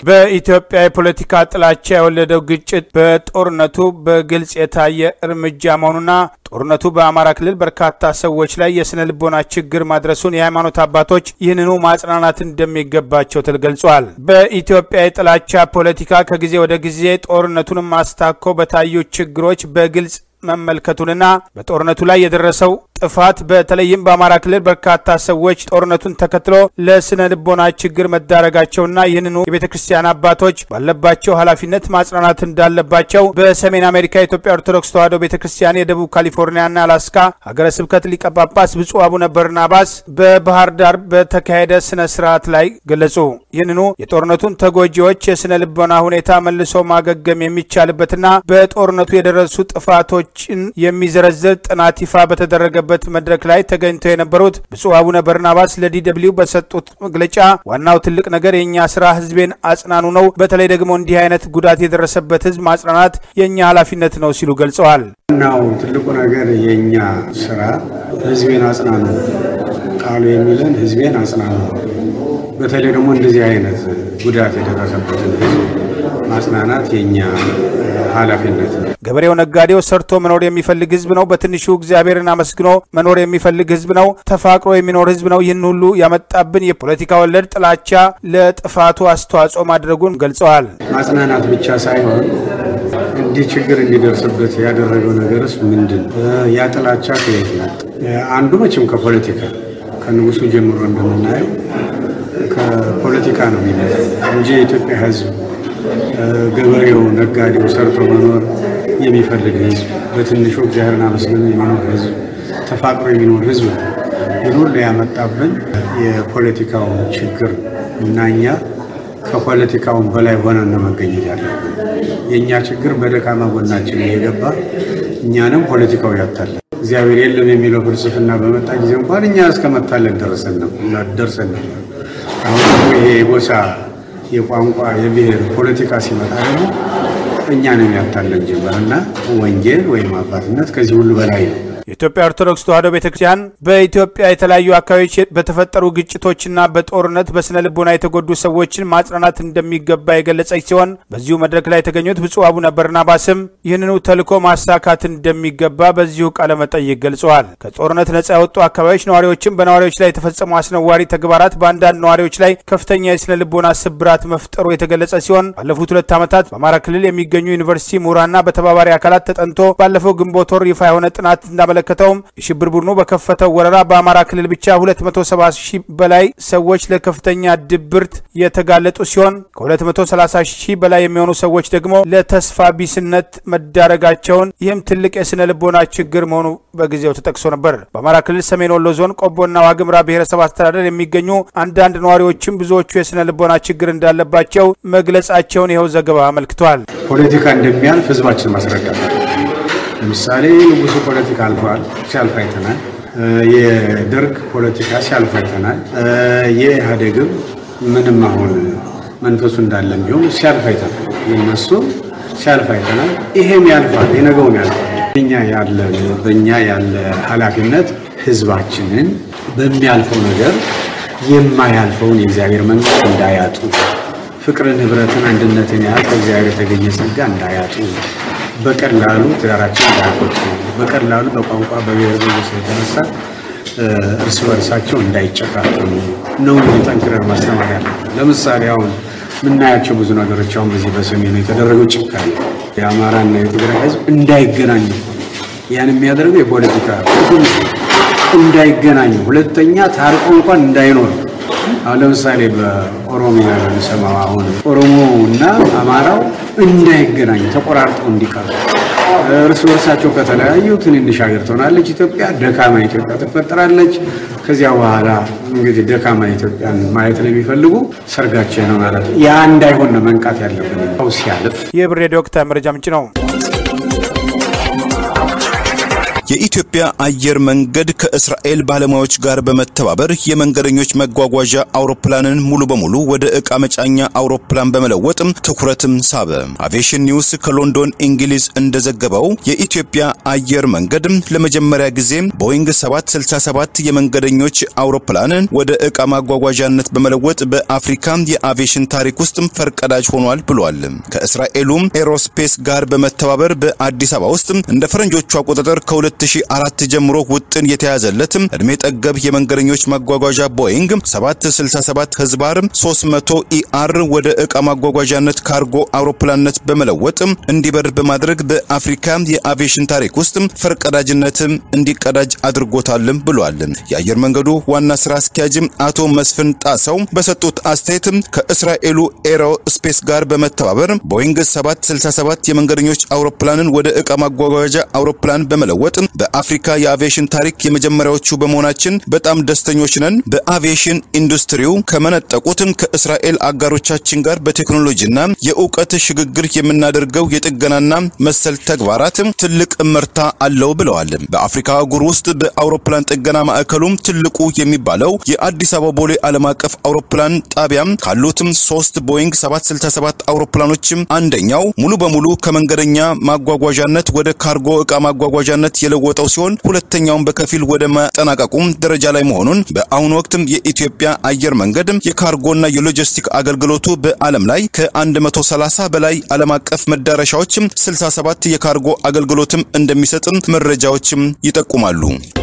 በኢትዮጵያ የፖለቲካ ጥላቻ የወለደው ግጭት በጦርነቱ በግልጽ የታየ እርምጃ መሆኑና ጦርነቱ በአማራ ክልል በርካታ ሰዎች ላይ የስነ ልቦና ችግር ማድረሱን የሃይማኖት አባቶች ይህንኑ ማጽናናት እንደሚገባቸው ተገልጿል። በኢትዮጵያ የጥላቻ ፖለቲካ ከጊዜ ወደ ጊዜ ጦርነቱንም አስታኮ በታዩ ችግሮች በግልጽ መመልከቱንና በጦርነቱ ላይ የደረሰው ጥፋት በተለይም በአማራ ክልል በርካታ ሰዎች ጦርነቱን ተከትሎ ለስነ ልቦና ችግር መዳረጋቸውና ይህንኑ የቤተ ክርስቲያን አባቶች ባለባቸው ኃላፊነት ማጽናናት እንዳለባቸው በሰሜን አሜሪካ የኢትዮጵያ ኦርቶዶክስ ተዋሕዶ ቤተ ክርስቲያን የደቡብ ካሊፎርኒያና አላስካ ሀገረ ስብከት ሊቀ ጳጳስ ብፁዕ አቡነ በርናባስ በባህር ዳር በተካሄደ ስነ ስርዓት ላይ ገለጹ። ይህንኑ የጦርነቱን ተጎጂዎች የስነ ልቦና ሁኔታ መልሶ ማገገም የሚቻልበትና በጦርነቱ የደረሱ ጥፋቶችን የሚዘረዝር ጥናት ይፋ በተደረገ በት መድረክ ላይ ተገኝተው የነበሩት ብፁዕ አቡነ በርናባስ ለዲደብሊው በሰጡት መግለጫ ዋናው ትልቅ ነገር የእኛ ስራ ህዝቤን አጽናኑ ነው። በተለይ ደግሞ እንዲህ አይነት ጉዳት የደረሰበት ህዝብ ማጽናናት የእኛ ኃላፊነት ነው ሲሉ ገልጸዋል። ዋናው ትልቁ ነገር የእኛ ስራ ህዝቤን አጽናኑ ቃሉ የሚለን ህዝቤን አጽናኑ። በተለይ ደግሞ እንደዚህ አይነት ጉዳት የደረሰበትን ህዝብ ማጽናናት የእኛ ኃላፊነት ነው። ገበሬው፣ ነጋዴው ሰርቶ መኖር የሚፈልግ ህዝብ ነው። በትንሹ እግዚአብሔርን አመስግኖ መኖር የሚፈልግ ህዝብ ነው። ተፋቅሮ የሚኖር ህዝብ ነው። ይህን ሁሉ ያመጣብን የፖለቲካ ወለድ ጥላቻ ለጥፋቱ አስተዋጽኦ ማድረጉን ገልጸዋል። ማጽናናት ብቻ ሳይሆን እንዲህ ችግር እንዲደርስበት ያደረገው ነገርስ ምንድን ነው? ያ ጥላቻ ከየት መጣ? አንዱ መቼም ከፖለቲካ ከንጉሱ ጀምሮ እንደምናየው ከፖለቲካ ነው የሚመጣው እንጂ የኢትዮጵያ ህዝብ ገበሬው፣ ነጋዴው ሰርቶ መኖር የሚፈልግ ህዝብ፣ በትንሹ እግዚአብሔርን አመስግኖ የሚኖር ህዝብ፣ ተፋቅሮ የሚኖር ህዝብ ነው። ይህን ሁሉ ያመጣብን የፖለቲካው ችግር እና እኛ ከፖለቲካውን በላይ ሆነን ነው መገኘት ያለብን። የእኛ ችግር በደካማ ጎናችን እየገባ እኛንም ፖለቲካው ያታለን። እግዚአብሔር የለም የሚለው ፍልስፍና በመጣ ጊዜ እንኳን እኛ እስከ መታለን ደርሰን ነበር። አሁን ደግሞ ይሄ የጎሳ የቋንቋ የብሔር ፖለቲካ ሲመጣ ደግሞ እኛንም ያታለን ጀመር እና ወንጌል ወይም አባትነት ከዚህ ሁሉ በላይ ነው። የኢትዮጵያ ኦርቶዶክስ ተዋሕዶ ቤተ ክርስቲያን በኢትዮጵያ የተለያዩ አካባቢዎች በተፈጠሩ ግጭቶችና በጦርነት በስነ ልቦና የተጎዱ ሰዎችን ማጽናናት እንደሚገባ የገለጸች ሲሆን በዚሁ መድረክ ላይ የተገኙት ብፁዕ አቡነ በርናባስም ይህንኑ ተልዕኮ ማሳካት እንደሚገባ በዚሁ ቃለ መጠይቅ ገልጸዋል። ከጦርነት ነጻ የወጡ አካባቢዎች ነዋሪዎችም በነዋሪዎች ላይ የተፈጸሙ አስነዋሪ ተግባራት በአንዳንድ ነዋሪዎች ላይ ከፍተኛ የስነ ልቦና ስብራት መፍጠሩ የተገለጸ ሲሆን ባለፉት ሁለት ዓመታት በአማራ ክልል የሚገኙ ዩኒቨርሲቲ ምሁራንና በተባባሪ አካላት ተጠንቶ ባለፈው ግንቦት ወር ይፋ የሆነ ጥናት እንዳመለከተውም የሽብር ቡድኑ በከፈተው ወረራ በአማራ ክልል ብቻ 270 ሺህ በላይ ሰዎች ለከፍተኛ ድብርት የተጋለጡ ሲሆን ከ230 ሺህ በላይ የሚሆኑ ሰዎች ደግሞ ለተስፋ ቢስነት መዳረጋቸውን ይህም ትልቅ የስነ ልቦና ችግር መሆኑ በጊዜው ተጠቅሶ ነበር። በአማራ ክልል ሰሜን ወሎ ዞን ቆቦና ዋግምራ ብሔረሰብ አስተዳደር የሚገኙ አንዳንድ ነዋሪዎችም ብዙዎቹ የስነ ልቦና ችግር እንዳለባቸው መግለጻቸውን ይኸው ዘገባ አመልክቷል። ፖለቲካ እንደሚያልፍ ህዝባችን ማስረዳት ለምሳሌ ንጉሱ ፖለቲካ አልፏል፣ ሲያልፍ አይተናል። የደርግ ፖለቲካ ሲያልፍ አይተናል። የኢህአዴግም ምንም አሁን መንፈሱ እንዳለም ቢሆን ሲያልፍ አይተናል። የነሱ ሲያልፍ አይተናል። ይሄም ያልፋል፣ የነገውም ያልፋል። በኛ ያለ በእኛ ያለ ኃላፊነት ህዝባችንን በሚያልፈው ነገር የማያልፈውን የእግዚአብሔር መንግስት እንዳያጡ፣ ፍቅርን፣ ህብረትን፣ አንድነትን ያህል ከእግዚአብሔር የተገኘ ጸጋ እንዳያጡ በቀላሉ ትዳራቸው እንዳያፈቱ በቀላሉ በቋንቋ በብሔር በጎሳ የተነሳ እርስ በርሳቸው እንዳይጨካከሉ ነው እንጂ ጠንክረን ማስተማር ያለብን። ለምሳሌ አሁን የምናያቸው ብዙ ነገሮች አሁን በዚህ በሰሜኑ የተደረገው ጭካኔ የአማራና የትግራይ ህዝብ እንዳይገናኙ ያን የሚያደርገው የፖለቲካ እንዳይገናኙ፣ ሁለተኛ ታርቆ እንኳን እንዳይኖር አሁን ለምሳሌ በኦሮሚያ በሚሰማው አሁን ኦሮሞ እና አማራው እንዳይገናኙ ተቆራርጠው እንዲቀሩ እርስ በርሳቸው ከተለያዩ ትንንሽ ሀገር ትሆናለች ኢትዮጵያ፣ ደካማ ኢትዮጵያ ትፈጠራለች። ከዚያ በኋላ እንግዲህ ደካማ ኢትዮጵያን ማየት ነው የሚፈልጉ ሰርጋቸው ነው ማለት ነው። ያ እንዳይሆን ነው መንቃት ያለብን። ው ሲያልፍ ይህ ብር ሬዲዮ ወቅታዊ መረጃ ምንጭ ነው። የኢትዮጵያ አየር መንገድ ከእስራኤል ባለሙያዎች ጋር በመተባበር የመንገደኞች መጓጓዣ አውሮፕላንን ሙሉ በሙሉ ወደ ዕቃ መጫኛ አውሮፕላን በመለወጥ ትኩረትም ሳበ። አቪዬሽን ኒውስ ከሎንዶን እንግሊዝ እንደዘገበው የኢትዮጵያ አየር መንገድ ለመጀመሪያ ጊዜ ቦይንግ 767 የመንገደኞች አውሮፕላንን ወደ ዕቃ ማጓጓዣነት በመለወጥ በአፍሪካ የአቪዬሽን ታሪክ ውስጥ ፈርቀዳጅ ሆኗል ብሏል። ከእስራኤሉ ኤሮስፔስ ጋር በመተባበር በአዲስ አበባ ውስጥ እንደ ፈረንጆቹ አቆጣጠር ከ2004 ጀምሮ ውጥን የተያዘለት እድሜ ጠገብ የመንገደኞች ማጓጓዣ ቦይንግ 767 ህዝባር 300 ኢአር ወደ ዕቃ ማጓጓዣነት ካርጎ አውሮፕላንነት በመለወጥ እንዲበር በማድረግ በአፍሪካ የአቪዬሽን ታሪክ ውስጥ ፈርቀዳጅነት እንዲቀዳጅ አድርጎታልም ብሏል። የአየር መንገዱ ዋና ስራ አስኪያጅ አቶ መስፍን ጣሰው በሰጡት አስተያየት ከእስራኤሉ ኤሮ ስፔስ ጋር በመተባበር ቦይንግ 767 የመንገደኞች አውሮፕላንን ወደ ዕቃ ማጓጓዣ አውሮፕላን በመለወጥ በአፍሪካ የአቪዬሽን ታሪክ የመጀመሪያዎቹ በመሆናችን በጣም ደስተኞች ነን። በአቪዬሽን ኢንዱስትሪው ከመነጠቁት ከእስራኤል አጋሮቻችን ጋር በቴክኖሎጂና የእውቀት ሽግግር የምናደርገው የጥገናና መሰል ተግባራት ትልቅ እመርታ አለው ብለዋል። በአፍሪካ አህጉር ውስጥ በአውሮፕላን ጥገና ማዕከሉም ትልቁ የሚባለው የአዲስ አበባ ቦሌ ዓለም አቀፍ አውሮፕላን ጣቢያም ካሉትም ሶስት ቦይንግ 767 አውሮፕላኖችም አንደኛው ሙሉ በሙሉ ከመንገደኛ ማጓጓዣነት ወደ ካርጎ ዕቃ ማጓጓዣነት የለወጠው ሲሆን ሁለተኛውን በከፊል ወደ ማጠናቀቁም ደረጃ ላይ መሆኑን በአሁኑ ወቅትም የኢትዮጵያ አየር መንገድ የካርጎና የሎጂስቲክ አገልግሎቱ በዓለም ላይ ከ130 በላይ ዓለም አቀፍ መዳረሻዎችም 67 የካርጎ አገልግሎትም እንደሚሰጥም መረጃዎችም ይጠቁማሉ።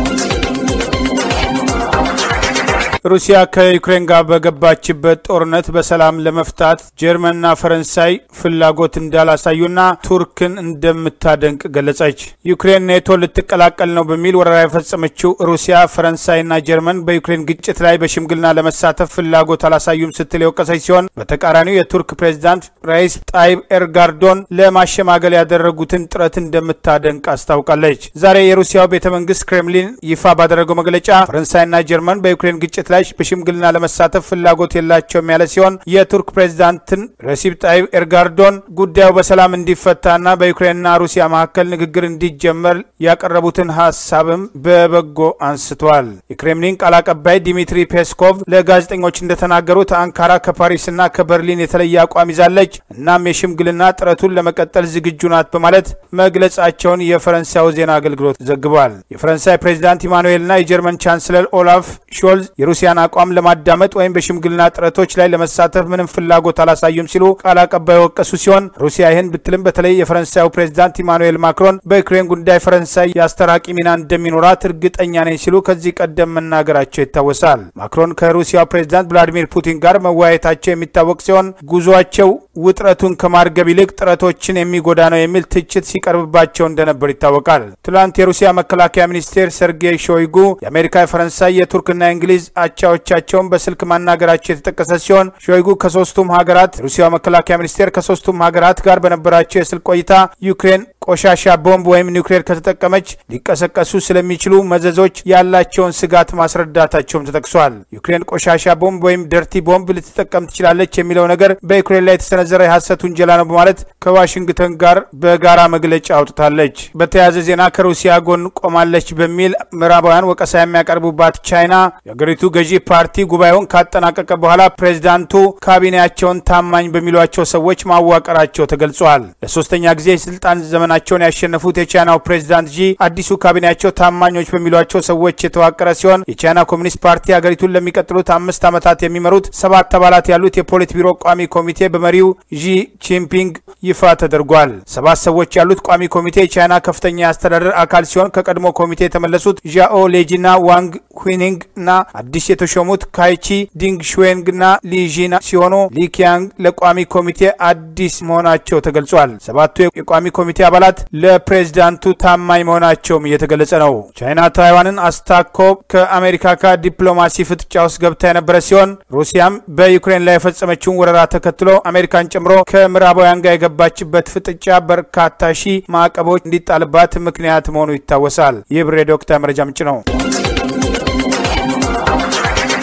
ሩሲያ ከዩክሬን ጋር በገባችበት ጦርነት በሰላም ለመፍታት ጀርመንና ፈረንሳይ ፍላጎት እንዳላሳዩና ቱርክን እንደምታደንቅ ገለጸች። ዩክሬን ኔቶ ልትቀላቀል ነው በሚል ወረራ የፈጸመችው ሩሲያ ፈረንሳይና ጀርመን በዩክሬን ግጭት ላይ በሽምግልና ለመሳተፍ ፍላጎት አላሳዩም ስትል የወቀሰች ሲሆን በተቃራኒው የቱርክ ፕሬዚዳንት ራይስ ጣይብ ኤርጋርዶን ለማሸማገል ያደረጉትን ጥረት እንደምታደንቅ አስታውቃለች። ዛሬ የሩሲያው ቤተ መንግስት ክሬምሊን ይፋ ባደረገው መግለጫ ፈረንሳይና ጀርመን በዩክሬን ግጭት ላይ በሽምግልና ለመሳተፍ ፍላጎት የላቸውም ያለ ሲሆን የቱርክ ፕሬዚዳንትን ረሲብ ጣይብ ኤርጋርዶን ጉዳዩ በሰላም እንዲፈታና በዩክሬንና ሩሲያ መካከል ንግግር እንዲጀመር ያቀረቡትን ሀሳብም በበጎ አንስተዋል። የክሬምሊን ቃል አቀባይ ዲሚትሪ ፔስኮቭ ለጋዜጠኞች እንደተናገሩት አንካራ ከፓሪስና ከበርሊን የተለየ አቋም ይዛለች፣ እናም የሽምግልና ጥረቱን ለመቀጠል ዝግጁ ናት በማለት መግለጻቸውን የፈረንሳዩ ዜና አገልግሎት ዘግቧል። የፈረንሳይ ፕሬዚዳንት ኢማኑኤልና የጀርመን ቻንስለር ኦላፍ ሾልዝ የሩሲያን አቋም ለማዳመጥ ወይም በሽምግልና ጥረቶች ላይ ለመሳተፍ ምንም ፍላጎት አላሳዩም ሲሉ ቃል አቀባይ ወቀሱ ሲሆን ሩሲያ ይህን ብትልም በተለይ የፈረንሳዩ ፕሬዚዳንት ኢማኑኤል ማክሮን በዩክሬን ጉዳይ ፈረንሳይ የአስተራቂ ሚና እንደሚኖራት እርግጠኛ ነኝ ሲሉ ከዚህ ቀደም መናገራቸው ይታወሳል። ማክሮን ከሩሲያው ፕሬዚዳንት ቭላዲሚር ፑቲን ጋር መወያየታቸው የሚታወቅ ሲሆን ጉዟቸው ውጥረቱን ከማርገብ ይልቅ ጥረቶችን የሚጎዳ ነው የሚል ትችት ሲቀርብባቸው እንደነበር ይታወቃል። ትላንት የሩሲያ መከላከያ ሚኒስቴር ሰርጌይ ሾይጉ የአሜሪካ፣ የፈረንሳይ፣ የቱርክና የእንግሊዝ አቻዎቻቸውን በስልክ ማናገራቸው የተጠቀሰ ሲሆን ሾይጉ ከሶስቱም ሀገራት የሩሲያ መከላከያ ሚኒስቴር ከሶስቱም ሀገራት ጋር በነበራቸው የስልክ ቆይታ ዩክሬን ቆሻሻ ቦምብ ወይም ኒውክሌር ከተጠቀመች ሊቀሰቀሱ ስለሚችሉ መዘዞች ያላቸውን ስጋት ማስረዳታቸውም ተጠቅሷል። ዩክሬን ቆሻሻ ቦምብ ወይም ደርቲ ቦምብ ልትጠቀም ትችላለች የሚለው ነገር በዩክሬን ላይ የተሰነዘረ የሐሰት ውንጀላ ነው በማለት ከዋሽንግተን ጋር በጋራ መግለጫ አውጥታለች። በተያያዘ ዜና ከሩሲያ ጎን ቆማለች በሚል ምዕራባውያን ወቀሳ የሚያቀርቡባት ቻይና የአገሪቱ ገዢ ፓርቲ ጉባኤውን ካጠናቀቀ በኋላ ፕሬዚዳንቱ ካቢኔያቸውን ታማኝ በሚሏቸው ሰዎች ማዋቀራቸው ተገልጿል። ለሶስተኛ ጊዜ የስልጣን ዘመናቸውን ያሸነፉት የቻይናው ፕሬዚዳንት ጂ አዲሱ ካቢኔያቸው ታማኞች በሚሏቸው ሰዎች የተዋቀረ ሲሆን የቻይና ኮሚኒስት ፓርቲ ሀገሪቱን ለሚቀጥሉት አምስት ዓመታት የሚመሩት ሰባት አባላት ያሉት የፖሊት ቢሮ ቋሚ ኮሚቴ በመሪው ዢ ጂንፒንግ ይፋ ተደርጓል። ሰባት ሰዎች ያሉት ቋሚ ኮሚቴ የቻይና ከፍተኛ የአስተዳደር አካል ሲሆን ከቀድሞ ኮሚቴ የተመለሱት ዣኦ ሌጂና ዋንግ ሁኒንግ እና አዲስ የተሾሙት ካይቺ ዲንግ ሽዌንግ እና ሊዢና ሲሆኑ ሊኪያንግ ለቋሚ ኮሚቴ አዲስ መሆናቸው ተገልጿል። ሰባቱ የቋሚ ኮሚቴ አባላት ለፕሬዝዳንቱ ታማኝ መሆናቸውም እየተገለጸ ነው። ቻይና ታይዋንን አስታኮ ከአሜሪካ ጋር ዲፕሎማሲ ፍጥጫ ውስጥ ገብታ የነበረ ሲሆን ሩሲያም በዩክሬን ላይ የፈጸመችውን ወረራ ተከትሎ አሜሪካን ጨምሮ ከምዕራባውያን ጋር የገባችበት ፍጥጫ በርካታ ሺህ ማዕቀቦች እንዲጣልባት ምክንያት መሆኑ ይታወሳል። ይህ ብሬ ዶክተር መረጃ ምንጭ ነው።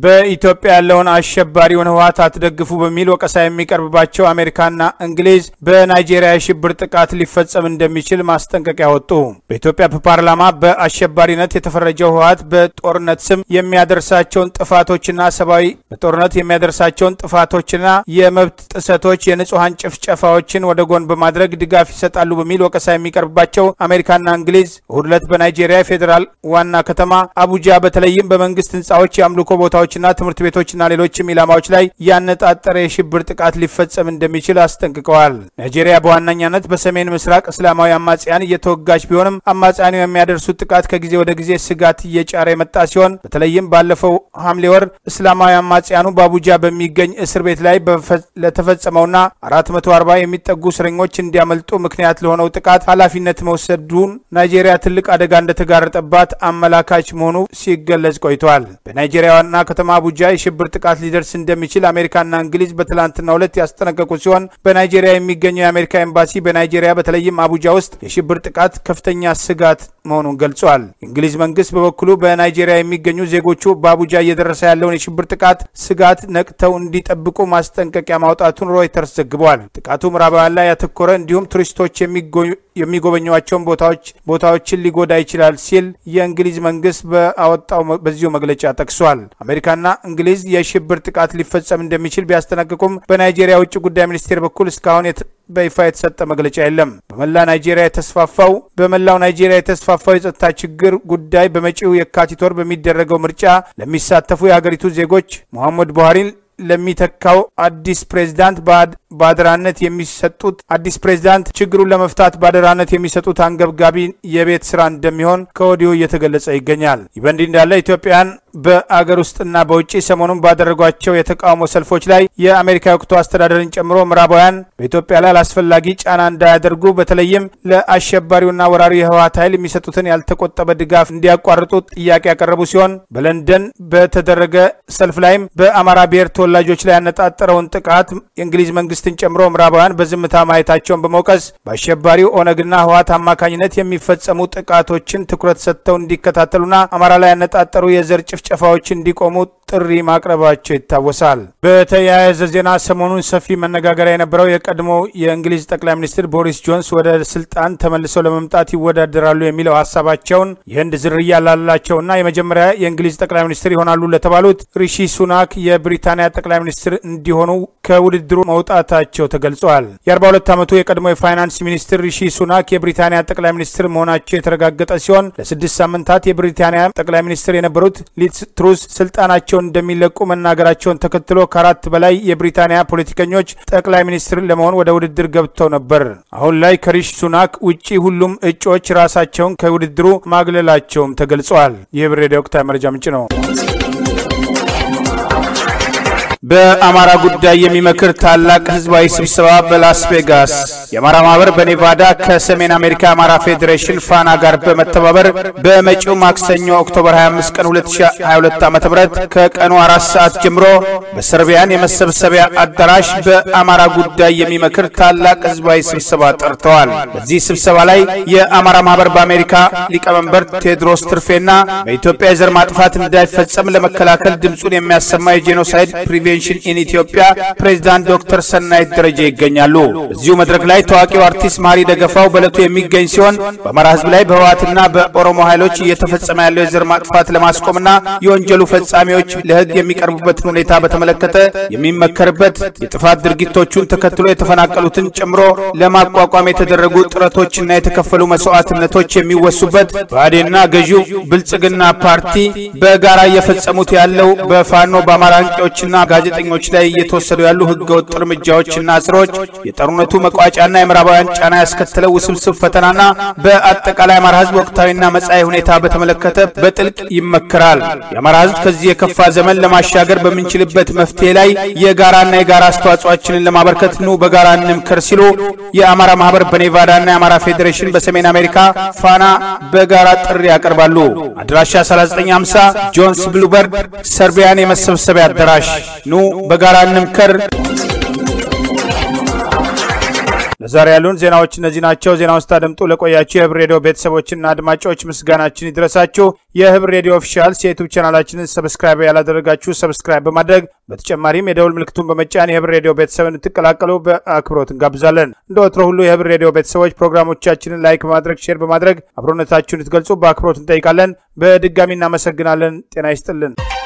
በኢትዮጵያ ያለውን አሸባሪውን ህወሓት አትደግፉ በሚል ወቀሳ የሚቀርብባቸው አሜሪካና እንግሊዝ በናይጄሪያ የሽብር ጥቃት ሊፈጸም እንደሚችል ማስጠንቀቂያ ወጡ። በኢትዮጵያ ፓርላማ በአሸባሪነት የተፈረጀው ህወሓት በጦርነት ስም የሚያደርሳቸውን ጥፋቶችና ሰብአዊ በጦርነት የሚያደርሳቸውን ጥፋቶችና የመብት ጥሰቶች፣ የንጹሐን ጭፍጨፋዎችን ወደ ጎን በማድረግ ድጋፍ ይሰጣሉ በሚል ወቀሳ የሚቀርብባቸው አሜሪካና እንግሊዝ እሁድ ዕለት በናይጄሪያ ፌዴራል ዋና ከተማ አቡጃ በተለይም በመንግስት ህንፃዎች፣ የአምልኮ ቦታዎችና ትምህርት ቤቶችና ሌሎችም ኢላማዎች ላይ ያነጣጠረ የሽብር ጥቃት ሊፈጸም እንደሚችል አስጠንቅቀዋል። ናይጄሪያ በዋነኛነት በሰሜን ምስራቅ እስላማዊ አማጽያን እየተወጋች ቢሆንም አማጽያኑ የሚያደርሱት ጥቃት ከጊዜ ወደ ጊዜ ስጋት እየጫረ የመጣ ሲሆን በተለይም ባለፈው ሐምሌ ወር እስላማዊ አማጽያኑ በአቡጃ በሚገኝ እስር ቤት ላይ ለተፈጸመውና 440 የሚጠጉ እስረኞች እንዲያመልጡ ምክንያት ለሆነው ጥቃት ኃላፊነት መውሰዱን ናይጄሪያ ትልቅ አደጋ እንደተጋረጠባት አመላካች መሆኑ ሲገለጽ ቆይቷል። በናይጄሪያ ዋና ከተማ አቡጃ የሽብር ጥቃት ሊደርስ እንደሚችል አሜሪካና እንግሊዝ በትላንትናው ዕለት ያስጠነቀቁ ሲሆን በናይጄሪያ የሚገኘው የአሜሪካ ኤምባሲ በናይጄሪያ በተለይም አቡጃ ውስጥ የሽብር ጥቃት ከፍተኛ ስጋት መሆኑን ገልጿል። የእንግሊዝ መንግስት በበኩሉ በናይጄሪያ የሚገኙ ዜጎቹ በአቡጃ እየደረሰ ያለውን የሽብር ጥቃት ስጋት ነቅተው እንዲጠብቁ ማስጠንቀቂያ ማውጣቱን ሮይተርስ ዘግቧል። ጥቃቱ ምዕራባውያን ላይ ያተኮረ እንዲሁም ቱሪስቶች የሚጎበኟቸውን ቦታዎች ቦታዎችን ሊጎዳ ይችላል ሲል የእንግሊዝ መንግስት በአወጣው በዚሁ መግለጫ ጠቅሷል። አሜሪካና እንግሊዝ የሽብር ጥቃት ሊፈጸም እንደሚችል ቢያስጠነቅቁም በናይጄሪያ ውጭ ጉዳይ ሚኒስቴር በኩል እስካሁን በይፋ የተሰጠ መግለጫ የለም። በመላ ናይጄሪያ የተስፋፋው በመላው ናይጄሪያ የተስፋፋው የጸጥታ ችግር ጉዳይ በመጪው የካቲት ወር በሚደረገው ምርጫ ለሚሳተፉ የሀገሪቱ ዜጎች ሙሐመድ ቡሃሪን ለሚተካው አዲስ ፕሬዝዳንት በአደራነት የሚሰጡት አዲስ ፕሬዝዳንት ችግሩን ለመፍታት በአደራነት የሚሰጡት አንገብጋቢ የቤት ስራ እንደሚሆን ከወዲሁ እየተገለጸ ይገኛል። ይህ በእንዲህ እንዳለ ኢትዮጵያን በአገር ውስጥና በውጭ ሰሞኑን ባደረጓቸው የተቃውሞ ሰልፎች ላይ የአሜሪካ የወቅቱ አስተዳደርን ጨምሮ ምዕራባውያን በኢትዮጵያ ላይ አላስፈላጊ ጫና እንዳያደርጉ በተለይም ለአሸባሪውና ወራሪ የህወሓት ኃይል የሚሰጡትን ያልተቆጠበ ድጋፍ እንዲያቋርጡ ጥያቄ ያቀረቡ ሲሆን በለንደን በተደረገ ሰልፍ ላይም በአማራ ብሔር ተወላጆች ላይ ያነጣጠረውን ጥቃት የእንግሊዝ መንግስትን ጨምሮ ምዕራባውያን በዝምታ ማየታቸውን በመውቀስ በአሸባሪው ኦነግና ህወሓት አማካኝነት የሚፈጸሙ ጥቃቶችን ትኩረት ሰጥተው እንዲከታተሉና አማራ ላይ ያነጣጠሩ የዘር ጭፍጨፋዎች እንዲቆሙ ጥሪ ማቅረባቸው ይታወሳል። በተያያዘ ዜና ሰሞኑን ሰፊ መነጋገሪያ የነበረው የቀድሞ የእንግሊዝ ጠቅላይ ሚኒስትር ቦሪስ ጆንስ ወደ ስልጣን ተመልሰው ለመምጣት ይወዳደራሉ የሚለው ሀሳባቸውን የህንድ ዝርያ ላላቸውና የመጀመሪያ የእንግሊዝ ጠቅላይ ሚኒስትር ይሆናሉ ለተባሉት ሪሺ ሱናክ የብሪታንያ ጠቅላይ ሚኒስትር እንዲሆኑ ከውድድሩ መውጣታቸው ተገልጿል። የ42 ዓመቱ የቀድሞ የፋይናንስ ሚኒስትር ሪሺ ሱናክ የብሪታንያ ጠቅላይ ሚኒስትር መሆናቸው የተረጋገጠ ሲሆን ለስድስት ሳምንታት የብሪታንያ ጠቅላይ ሚኒስትር የነበሩት ሊዝ ትሩስ ስልጣናቸውን እንደሚለቁ መናገራቸውን ተከትሎ ከአራት በላይ የብሪታንያ ፖለቲከኞች ጠቅላይ ሚኒስትር ለመሆን ወደ ውድድር ገብተው ነበር። አሁን ላይ ከሪሽ ሱናክ ውጪ ሁሉም እጩዎች ራሳቸውን ከውድድሩ ማግለላቸውም ተገልጸዋል። ይህ ብሬድ ወቅታዊ መረጃ ምንጭ ነው። በአማራ ጉዳይ የሚመክር ታላቅ ህዝባዊ ስብሰባ በላስ ቬጋስ። የአማራ ማህበር በኔቫዳ ከሰሜን አሜሪካ የአማራ ፌዴሬሽን ፋና ጋር በመተባበር በመጪው ማክሰኞ ኦክቶበር 25 ቀን 2022 ዓ.ም ከቀኑ አራት ሰዓት ጀምሮ በሰርቢያን የመሰብሰቢያ አዳራሽ በአማራ ጉዳይ የሚመክር ታላቅ ህዝባዊ ስብሰባ ጠርተዋል። በዚህ ስብሰባ ላይ የአማራ ማህበር በአሜሪካ ሊቀመንበር ቴዎድሮስ ትርፌና በኢትዮጵያ የዘር ማጥፋት እንዳይፈጸም ለመከላከል ድምፁን የሚያሰማ የጄኖሳይድ ፕሪቬንሽን ኢን ኢትዮጵያ ፕሬዝዳንት ዶክተር ሰናይት ደረጀ ይገኛሉ። በዚሁ መድረክ ላይ ታዋቂው አርቲስት ማሪ ደገፋው በዕለቱ የሚገኝ ሲሆን በአማራ ህዝብ ላይ በህወሓትና በኦሮሞ ኃይሎች እየተፈጸመ ያለው የዘር ማጥፋት ለማስቆምና የወንጀሉ ፈጻሚዎች ለህግ የሚቀርቡበትን ሁኔታ በተመለከተ የሚመከርበት የጥፋት ድርጊቶቹን ተከትሎ የተፈናቀሉትን ጨምሮ ለማቋቋም የተደረጉ ጥረቶችና የተከፈሉ መስዋዕትነቶች የሚወሱበት ብአዴንና ገዢው ብልጽግና ፓርቲ በጋራ እየፈጸሙት ያለው በፋኖ በአማራ አንቂዎችና ጋዜጠኞች ላይ እየተወሰዱ ያሉ ህገወጥ እርምጃዎችና እስሮች የጦርነቱ መቋጫና የምዕራባውያን ጫና ያስከተለው ውስብስብ ፈተናና በአጠቃላይ አማራ ህዝብ ወቅታዊና መጻኢ ሁኔታ በተመለከተ በጥልቅ ይመከራል። የአማራ ህዝብ ከዚህ የከፋ ዘመን ለማሻገር በምንችልበት መፍትሄ ላይ የጋራና የጋራ አስተዋጽኦአችንን ለማበርከት ኑ በጋራ እንምከር ሲሉ የአማራ ማህበር በኔቫዳና የአማራ ፌዴሬሽን በሰሜን አሜሪካ ፋና በጋራ ጥሪ ያቀርባሉ። አድራሻ 3950 ጆንስ ብሉበርድ ሰርቢያን የመሰብሰቢያ አዳራሽ ኑ በጋራ እንምከር። ለዛሬ ያሉን ዜናዎች እነዚህ ናቸው። ዜናውን ስታደምጡ ለቆያችሁ የህብር ሬዲዮ ቤተሰቦችና አድማጮች ምስጋናችን ይድረሳችሁ። የህብር ሬዲዮ ኦፊሻልስ የዩቱብ ቻናላችንን ሰብስክራይብ ያላደረጋችሁ ሰብስክራይብ በማድረግ በተጨማሪም የደውል ምልክቱን በመጫን የህብር ሬዲዮ ቤተሰብ እንድትቀላቀሉ በአክብሮት እንጋብዛለን። እንደ ወትሮ ሁሉ የህብር ሬዲዮ ቤተሰቦች ፕሮግራሞቻችንን ላይክ በማድረግ ሼር በማድረግ አብሮነታችሁን እንድትገልጹ በአክብሮት እንጠይቃለን። በድጋሚ እናመሰግናለን። ጤና ይስጥልን።